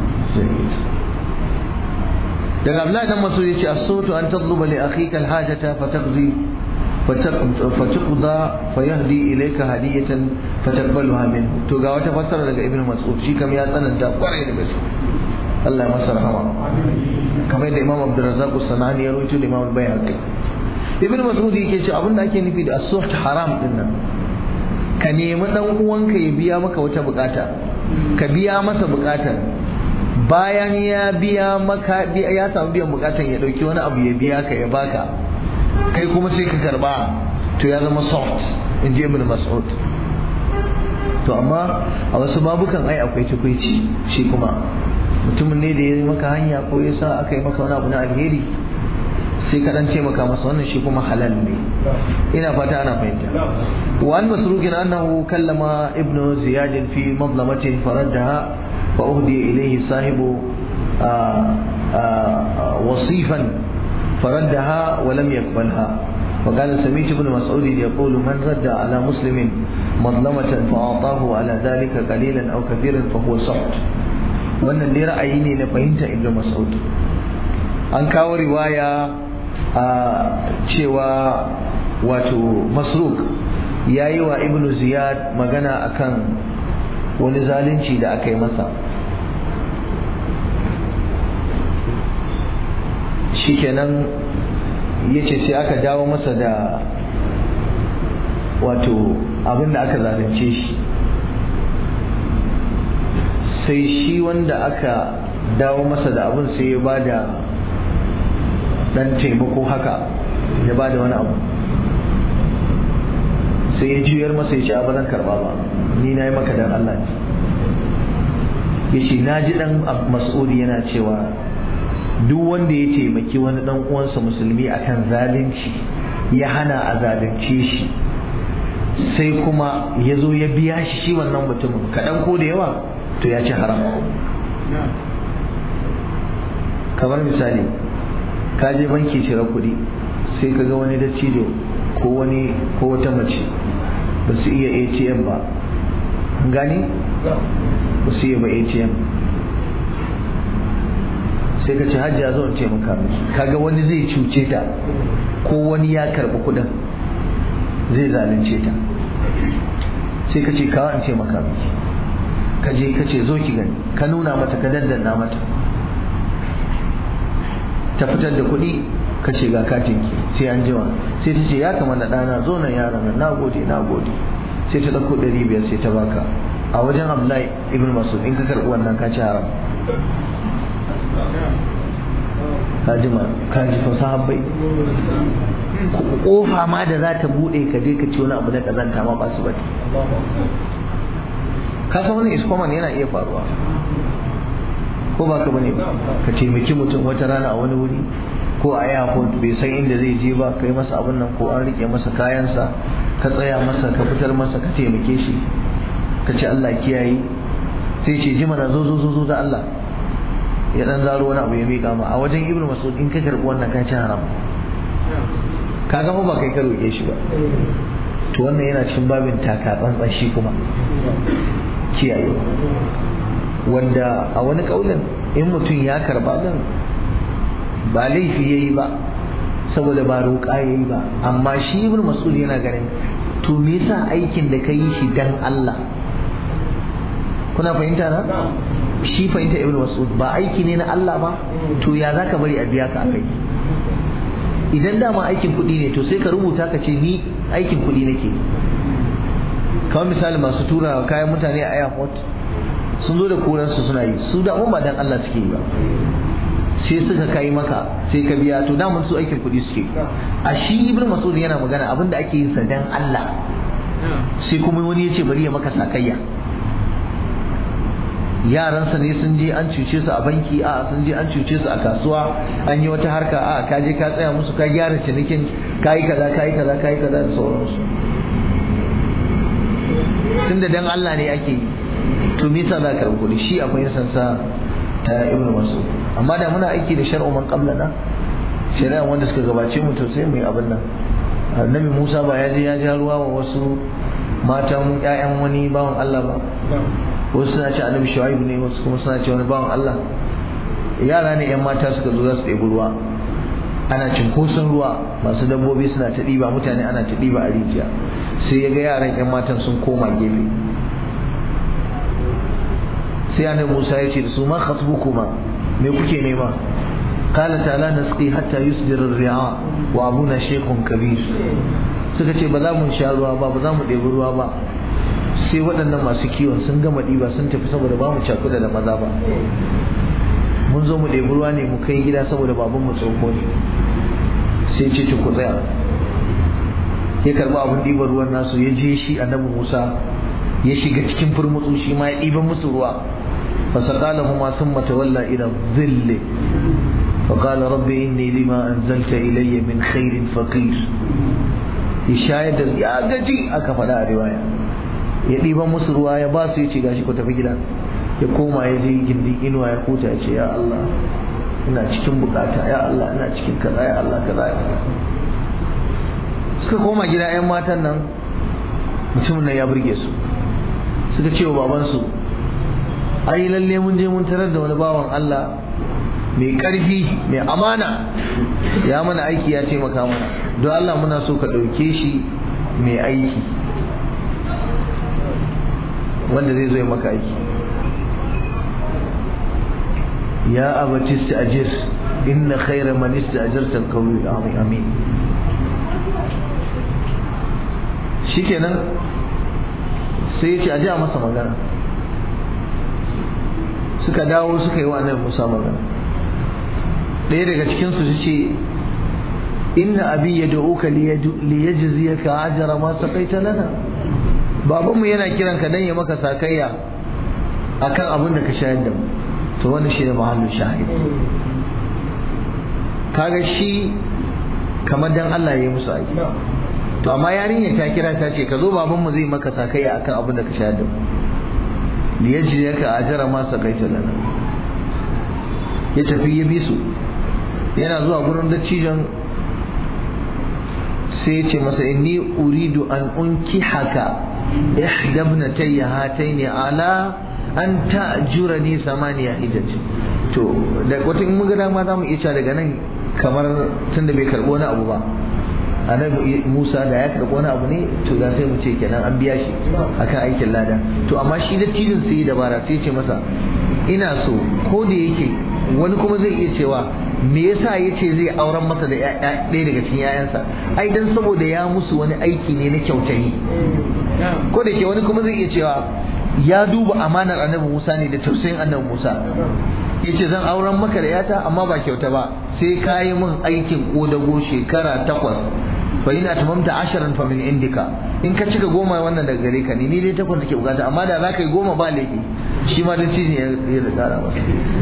Speaker 1: daga Abdullahi dan Mas'ud yace as-sutu an tadluba li akhika al-hajata fataqdi فتقضى فيهدي إليك هدية فتقبلها منه to ga wata fassara daga Ibn Mas'ud shi kam ya tsananta kwarai da gaske Allah ya masa rahama kamar da Imam Abdul Razzaq As-Sanani ya rawaito da Imam Al-Baihaqi Ibn Mas'ud yake ce abin da ake nufi da as-suht haram din nan ka nemi dan uwanka ya biya maka wata bukata ka biya masa bukatar bayan ya biya maka ya samu biyan bukatar ya dauki wani abu ya biya ka ya baka kai kuma sai ka karba to ya zama soft in ji ibn mas'ud to amma a wasu babukan ai akwai tukuici shi kuma mutumin ne da ya yi maka hanya ko ya sa aka yi maka wani abu na alheri sai ka dan ce maka masa wannan shi kuma halal ne ina fata ana fahimta wa an masruqin annahu kallama ibnu ziyad fi madlamatin faraddaha fa uhdiya ilayhi sahibu wasifan فردها ولم يقبلها فقال سميت ابن مسعود يقول من رد على مسلم مظلمة فأعطاه على ذلك قليلا أو كثيرا فهو سحت wannan dai ra'ayi ne na fahimta ibn mas'ud an kawo riwaya a cewa wato masruk ya yi wa ibn ziyad magana akan wani zalunci da aka yi masa shikenan ya ce sai aka dawo masa da wato abin da aka zalunce shi sai shi wanda aka dawo masa da abin sai ya ba da dan taimako haka ya ba da wani abu sai ya juyar masa ya ce a zan karba ba ni na yi maka dan Allah ne ya ce na ji dan mas'udi yana cewa duk wanda ya taimaki wani dan uwansa musulmi akan zalunci ya hana a zalunce shi sai kuma ya zo ya biya shi shi wannan mutumin kaɗan ko da yawa to ya ci haram kamar misali ka je banki cire kuɗi sai ka ga wani dattijo ko wani ko wata mace ba su iya atm ba gani ba su iya ba atm sai ka ce hajji ya zo in taimaka miki kaga wani zai cuce ta ko wani ya karɓi kuɗin zai zalunce ta sai ka ce kawo in taimaka miki ka je ka ce zo ki gani ka nuna mata ka dandanna mata ta fitar da kuɗi ka ce ga katinki sai an jima sai ta ce ya kamata ɗana zo nan yaron nan na gode na gode sai ta ɗauko ɗari biyar sai ta baka a wajen abdullahi ibn masud in ka karɓi wannan ka ci haram kajima kaji fa sahabbai kofa ma da za ta bude ka je ka ci wani abu na kazanta ma ba su bane ka san wani iskoman yana iya faruwa ko ba ka bane ka taimaki mutum wata rana a wani wuri ko a airport bai san inda zai je ba kai masa abin nan ko an rike masa kayansa ka tsaya masa ka fitar masa ka taimake shi ka ce Allah kiyaye sai ce ji mana zo zo zo zo da Allah ya dan zaro wani abu ya miƙa ma a wajen ibnu mas'ud in ka karbi wannan ka ci haram ka ga ba kai ka roƙe shi ba to wannan yana cikin babin taka tsantsan shi kuma kiyaye wanda a wani kaulin in mutum ya karba din ba laifi yayi ba saboda ba roƙa yayi ba amma shi ibnu mas'ud yana ganin to me yasa aikin da ka yi shi dan Allah kuna fahimta na shi fahimta ibn mas'ud ba aiki ne na Allah ba to ya zaka bari a biya ka akai idan dama aikin kuɗi ne to sai ka rubuta ka ce ni aikin kuɗi nake kamar misali masu tura kayan mutane a airport sun zo da koransu suna yi su da ba dan Allah suke yi ba sai suka kai maka sai ka biya to daman su aikin kuɗi suke a shi ibn mas'ud yana magana abinda ake yin sa dan Allah sai kuma wani ya ce bari ya maka sakayya yaransa ne sun je an cuce su a banki a sun je an cuce su a kasuwa an yi wata harka a ka je ka tsaya musu ka gyara cinikin ka yi kaza ka yi kaza ka yi kaza da sauransu tunda dan Allah ne ake yi to me yasa za ka rubuta shi akwai sansa ta ibnu mas'ud amma da muna aiki da shar'u man qablana shari'a wanda suka gabace mu to sai mu yi abin nan annabi Musa ba ya je ya ja ruwa wa wasu matan ƴaƴan wani bawan Allah ba wasu suna ce annabi shu'aib ne wasu kuma suna ce wani bawan Allah yara ne ƴan mata suka zo za su ɗebi ruwa ana cinkoson ruwa masu dabbobi suna ta ɗiba mutane ana ta ɗiba a rijiya sai ya ga yaran ƴan matan sun koma gefe sai annabi Musa ya ce da su ma khatbukuma me kuke nema قال تعالى نسقي حتى يصدر الرعاء وابونا شيخ كبير suka ce ba za mu sha ruwa ba ba za mu ɗebi ruwa ba sai waɗannan masu kiwon sun gama ɗiba sun tafi saboda ba mu cakuda da maza ba mun zo mu ɗebi ruwa ne mu kai gida saboda baban mu tsoho ne sai ce ku tsaya ya karɓi abin ɗiban ruwan nasu ya je shi annabi musa ya shiga cikin furmutsu shi ma ya ɗiban musu ruwa فسقالهما ثم تولى إلى الظل فقال رب إني لما أنزلت إلي من خير فقير يشاهد يا gaji aka faɗa a riwaya ya ɗiban musu ruwa ya ba su ya ce gashi ku tafi gida ya koma ya je gindin inuwa ya huta ya ce ya Allah ina cikin bukata ya Allah ina cikin kaza ya Allah kaza ya Allah suka koma gida 'yan matan nan mutumin nan ya burge su suka ce wa babansu ai lalle mun je mun tarar da wani bawan Allah mai ƙarfi mai amana ya mana aiki ya taimaka mana don Allah muna so ka ɗauke shi mai aiki wanda zai zo ya maka aiki ya abati ista'jir inna khayra man ista'jarta al-qawiyyu amin shikenan sai ya ce a ji a masa magana suka dawo suka yi wa annabi Musa magana ɗaya daga cikin su ce inna abi yad'uka li yajziyaka ajra ma saqaita lana babanmu yana kiran ka dan ya maka sakayya akan abin da ka shayar da mu to wannan shine mahallin shahid kaga shi kamar dan Allah ya yi musu aiki to amma yarinya ta kira ta ce ka zo babanmu zai maka sakayya akan abin da ka shayar da mu liyajriyaka ajra ma saqaita lana ya tafi ya bi su yana zuwa gurin dattijan sai ya ce masa inni uridu an unkihaka ihda ibnatayya hataini ala an ta'jurani samaniya hijaj to da wata in muga dama za mu iya cewa daga nan kamar tunda bai karbo wani abu ba annabi Musa da ya karɓi wani abu ne to da sai mu ce kenan an biya shi akan aikin lada to amma shi da tilin sai dabara sai ce masa ina so ko da yake wani kuma zai iya cewa me yasa yace zai auren masa da ɗaya daga cikin yayansa ai dan saboda ya musu wani aiki ne na kyautayi ko da ke wani kuma zai iya cewa ya duba amanar annabi Musa ne da tausayin annabi Musa yace zan auren maka da yata amma ba kyauta ba sai ka yi min aikin kodago shekara takwas fa ina tamamta asharan fa min indika in ka cika goma wannan daga gare ka ne ni dai takwas nake bukata amma da za ka yi goma ba laifi shi ma dan ne ya da kara masa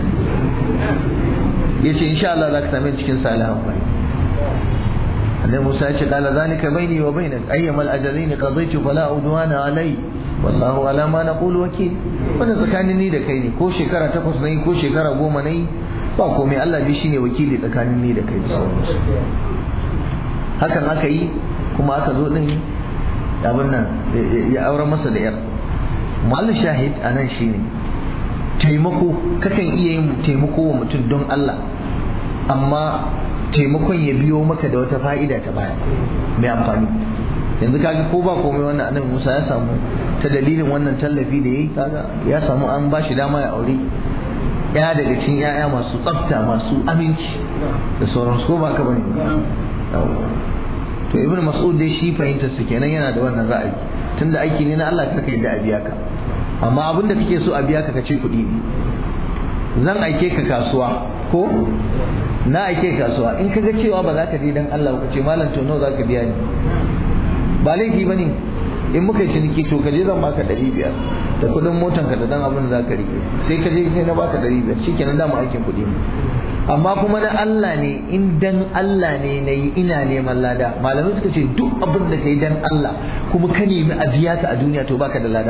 Speaker 1: yace insha Allah za ka same cikin salihan bai annabi Musa ya ce qala zalika baini wa bainak ayyamal ajalain qadaytu fala udwana alai wallahu ala ma naqulu wakil wannan tsakanin ni da kai ne ko shekara takwas nayi ko shekara goma nayi ba komai Allah dai shine wakili tsakanin ni da kai da sauransu hakan aka yi kuma aka zo din abin nan ya aure masa da yar mallu shahid anan shine taimako kakan iya yin taimako wa mutum don Allah amma taimakon ya biyo maka da wata fa'ida ta baya mai amfani yanzu kaga ko ba komai wannan annabi Musa ya samu ta dalilin wannan tallafi da yayi kaga ya samu an bashi dama ya aure ya daga cikin yaya masu tsafta masu aminci da sauransu ko ba ka bane to ibnu mas'ud dai shi fahimtar su kenan yana da wannan ra'ayi tunda aiki ne na Allah kaka yadda a biya ka amma abinda kake so a biya ka kace kuɗi ne zan aike ka kasuwa ko na aike kasuwa in kaga cewa ba za ka je dan Allah ba ka ce malam to nawa za ka biya ni ba laifi ba ne in muka yi ciniki to ka je zan baka ɗari biyar da kuɗin motan ka da dan abin za ka rike sai ka je sai na baka ɗari biyar shi kenan dama aikin kuɗi ne amma kuma na Allah ne in dan Allah ne na yi ina neman lada malamai suka ce duk abin da ka yi dan Allah kuma ka nemi a biya ka a duniya to baka da lada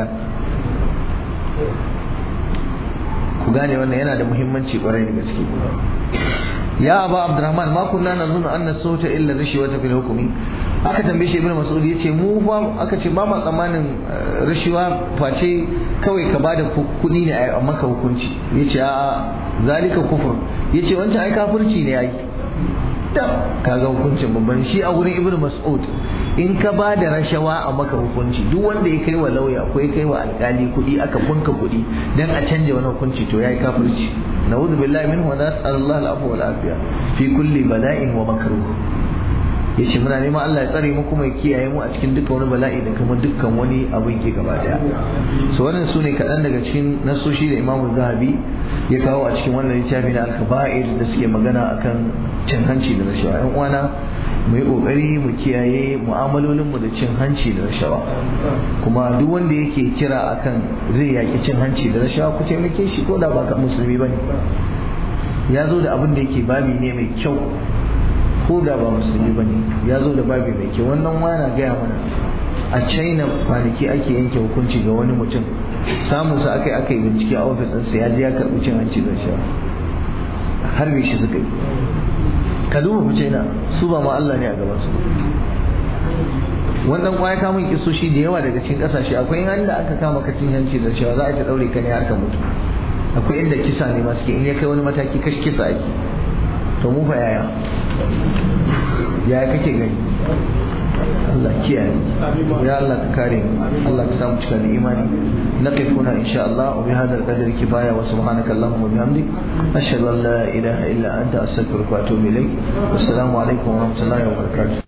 Speaker 1: ku gane wannan yana da muhimmanci kwarai da gaske ya aba abdurrahman ma kunna nazunnu anna sawta illa rishwata fil hukmi aka tambaye shi ibnu mas'ud yace mu fa aka ce ba ma tsammanin rishiwa face kawai ka bada kuɗi ne a maka hukunci yace a zalika kufur yace wancan ai kafirci ne ai da kaga hukuncin babban shi a wurin ibnu mas'ud in ka ba da rashawa a maka hukunci duk wanda ya kai wa lauya ko ya kai wa alkali kuɗi aka bunka kuɗi dan a canja wani hukunci to yayi kafirci na'udhu billahi minhu wa nas'alullahi al-afwa wal afiya fi kulli bala'in wa makruh yace muna neman Allah ya tsare mu kuma ya kiyaye mu a cikin dukkan wani bala'i da kuma dukkan wani abin ke gaba daya so wannan sune kaɗan daga cikin nasoshi da Imam Zahabi ya kawo a cikin wannan littafi na al-kaba'ir da suke magana akan cin hanci da rashawa ƴan uwana mu yi kokari mu kiyaye mu'amalolin mu da cin hanci da rashawa kuma duk wanda yake kira akan zai yaki cin hanci da rashawa ku taimake shi ko da ba ka musulmi bane ya zo da abin da yake babi ne mai kyau ko da ba musulmi ba ne ya zo da babi mai kyau wannan wana gaya mana a china kwanaki ake yanke hukunci ga wani mutum samun sa aka yi aka yi bincike a ofis ɗinsa ya je ya karɓi cin hanci da shi harbe shi suka yi ka duba fi china su ba ma Allah ne a gaban su wannan kwaya kamun kisoshi da yawa daga cikin kasashe akwai inda aka kama ka cin hanci da cewa za a ta daure ka ne har ka mutu akwai inda kisa ne masu ke in ya kai wani mataki kashi kisa ake to mu fa yaya yaya kake gani Allah kiyaye ya Allah ka kare mu Allah ka samu cika da imani naqif huna insha Allah wa bihadha al-qadri kifaya wa subhanaka allahumma wa bihamdik ashhadu an la ilaha illa anta astaghfiruka wa atubu ilayk assalamu alaikum wa rahmatullahi wa barakatuh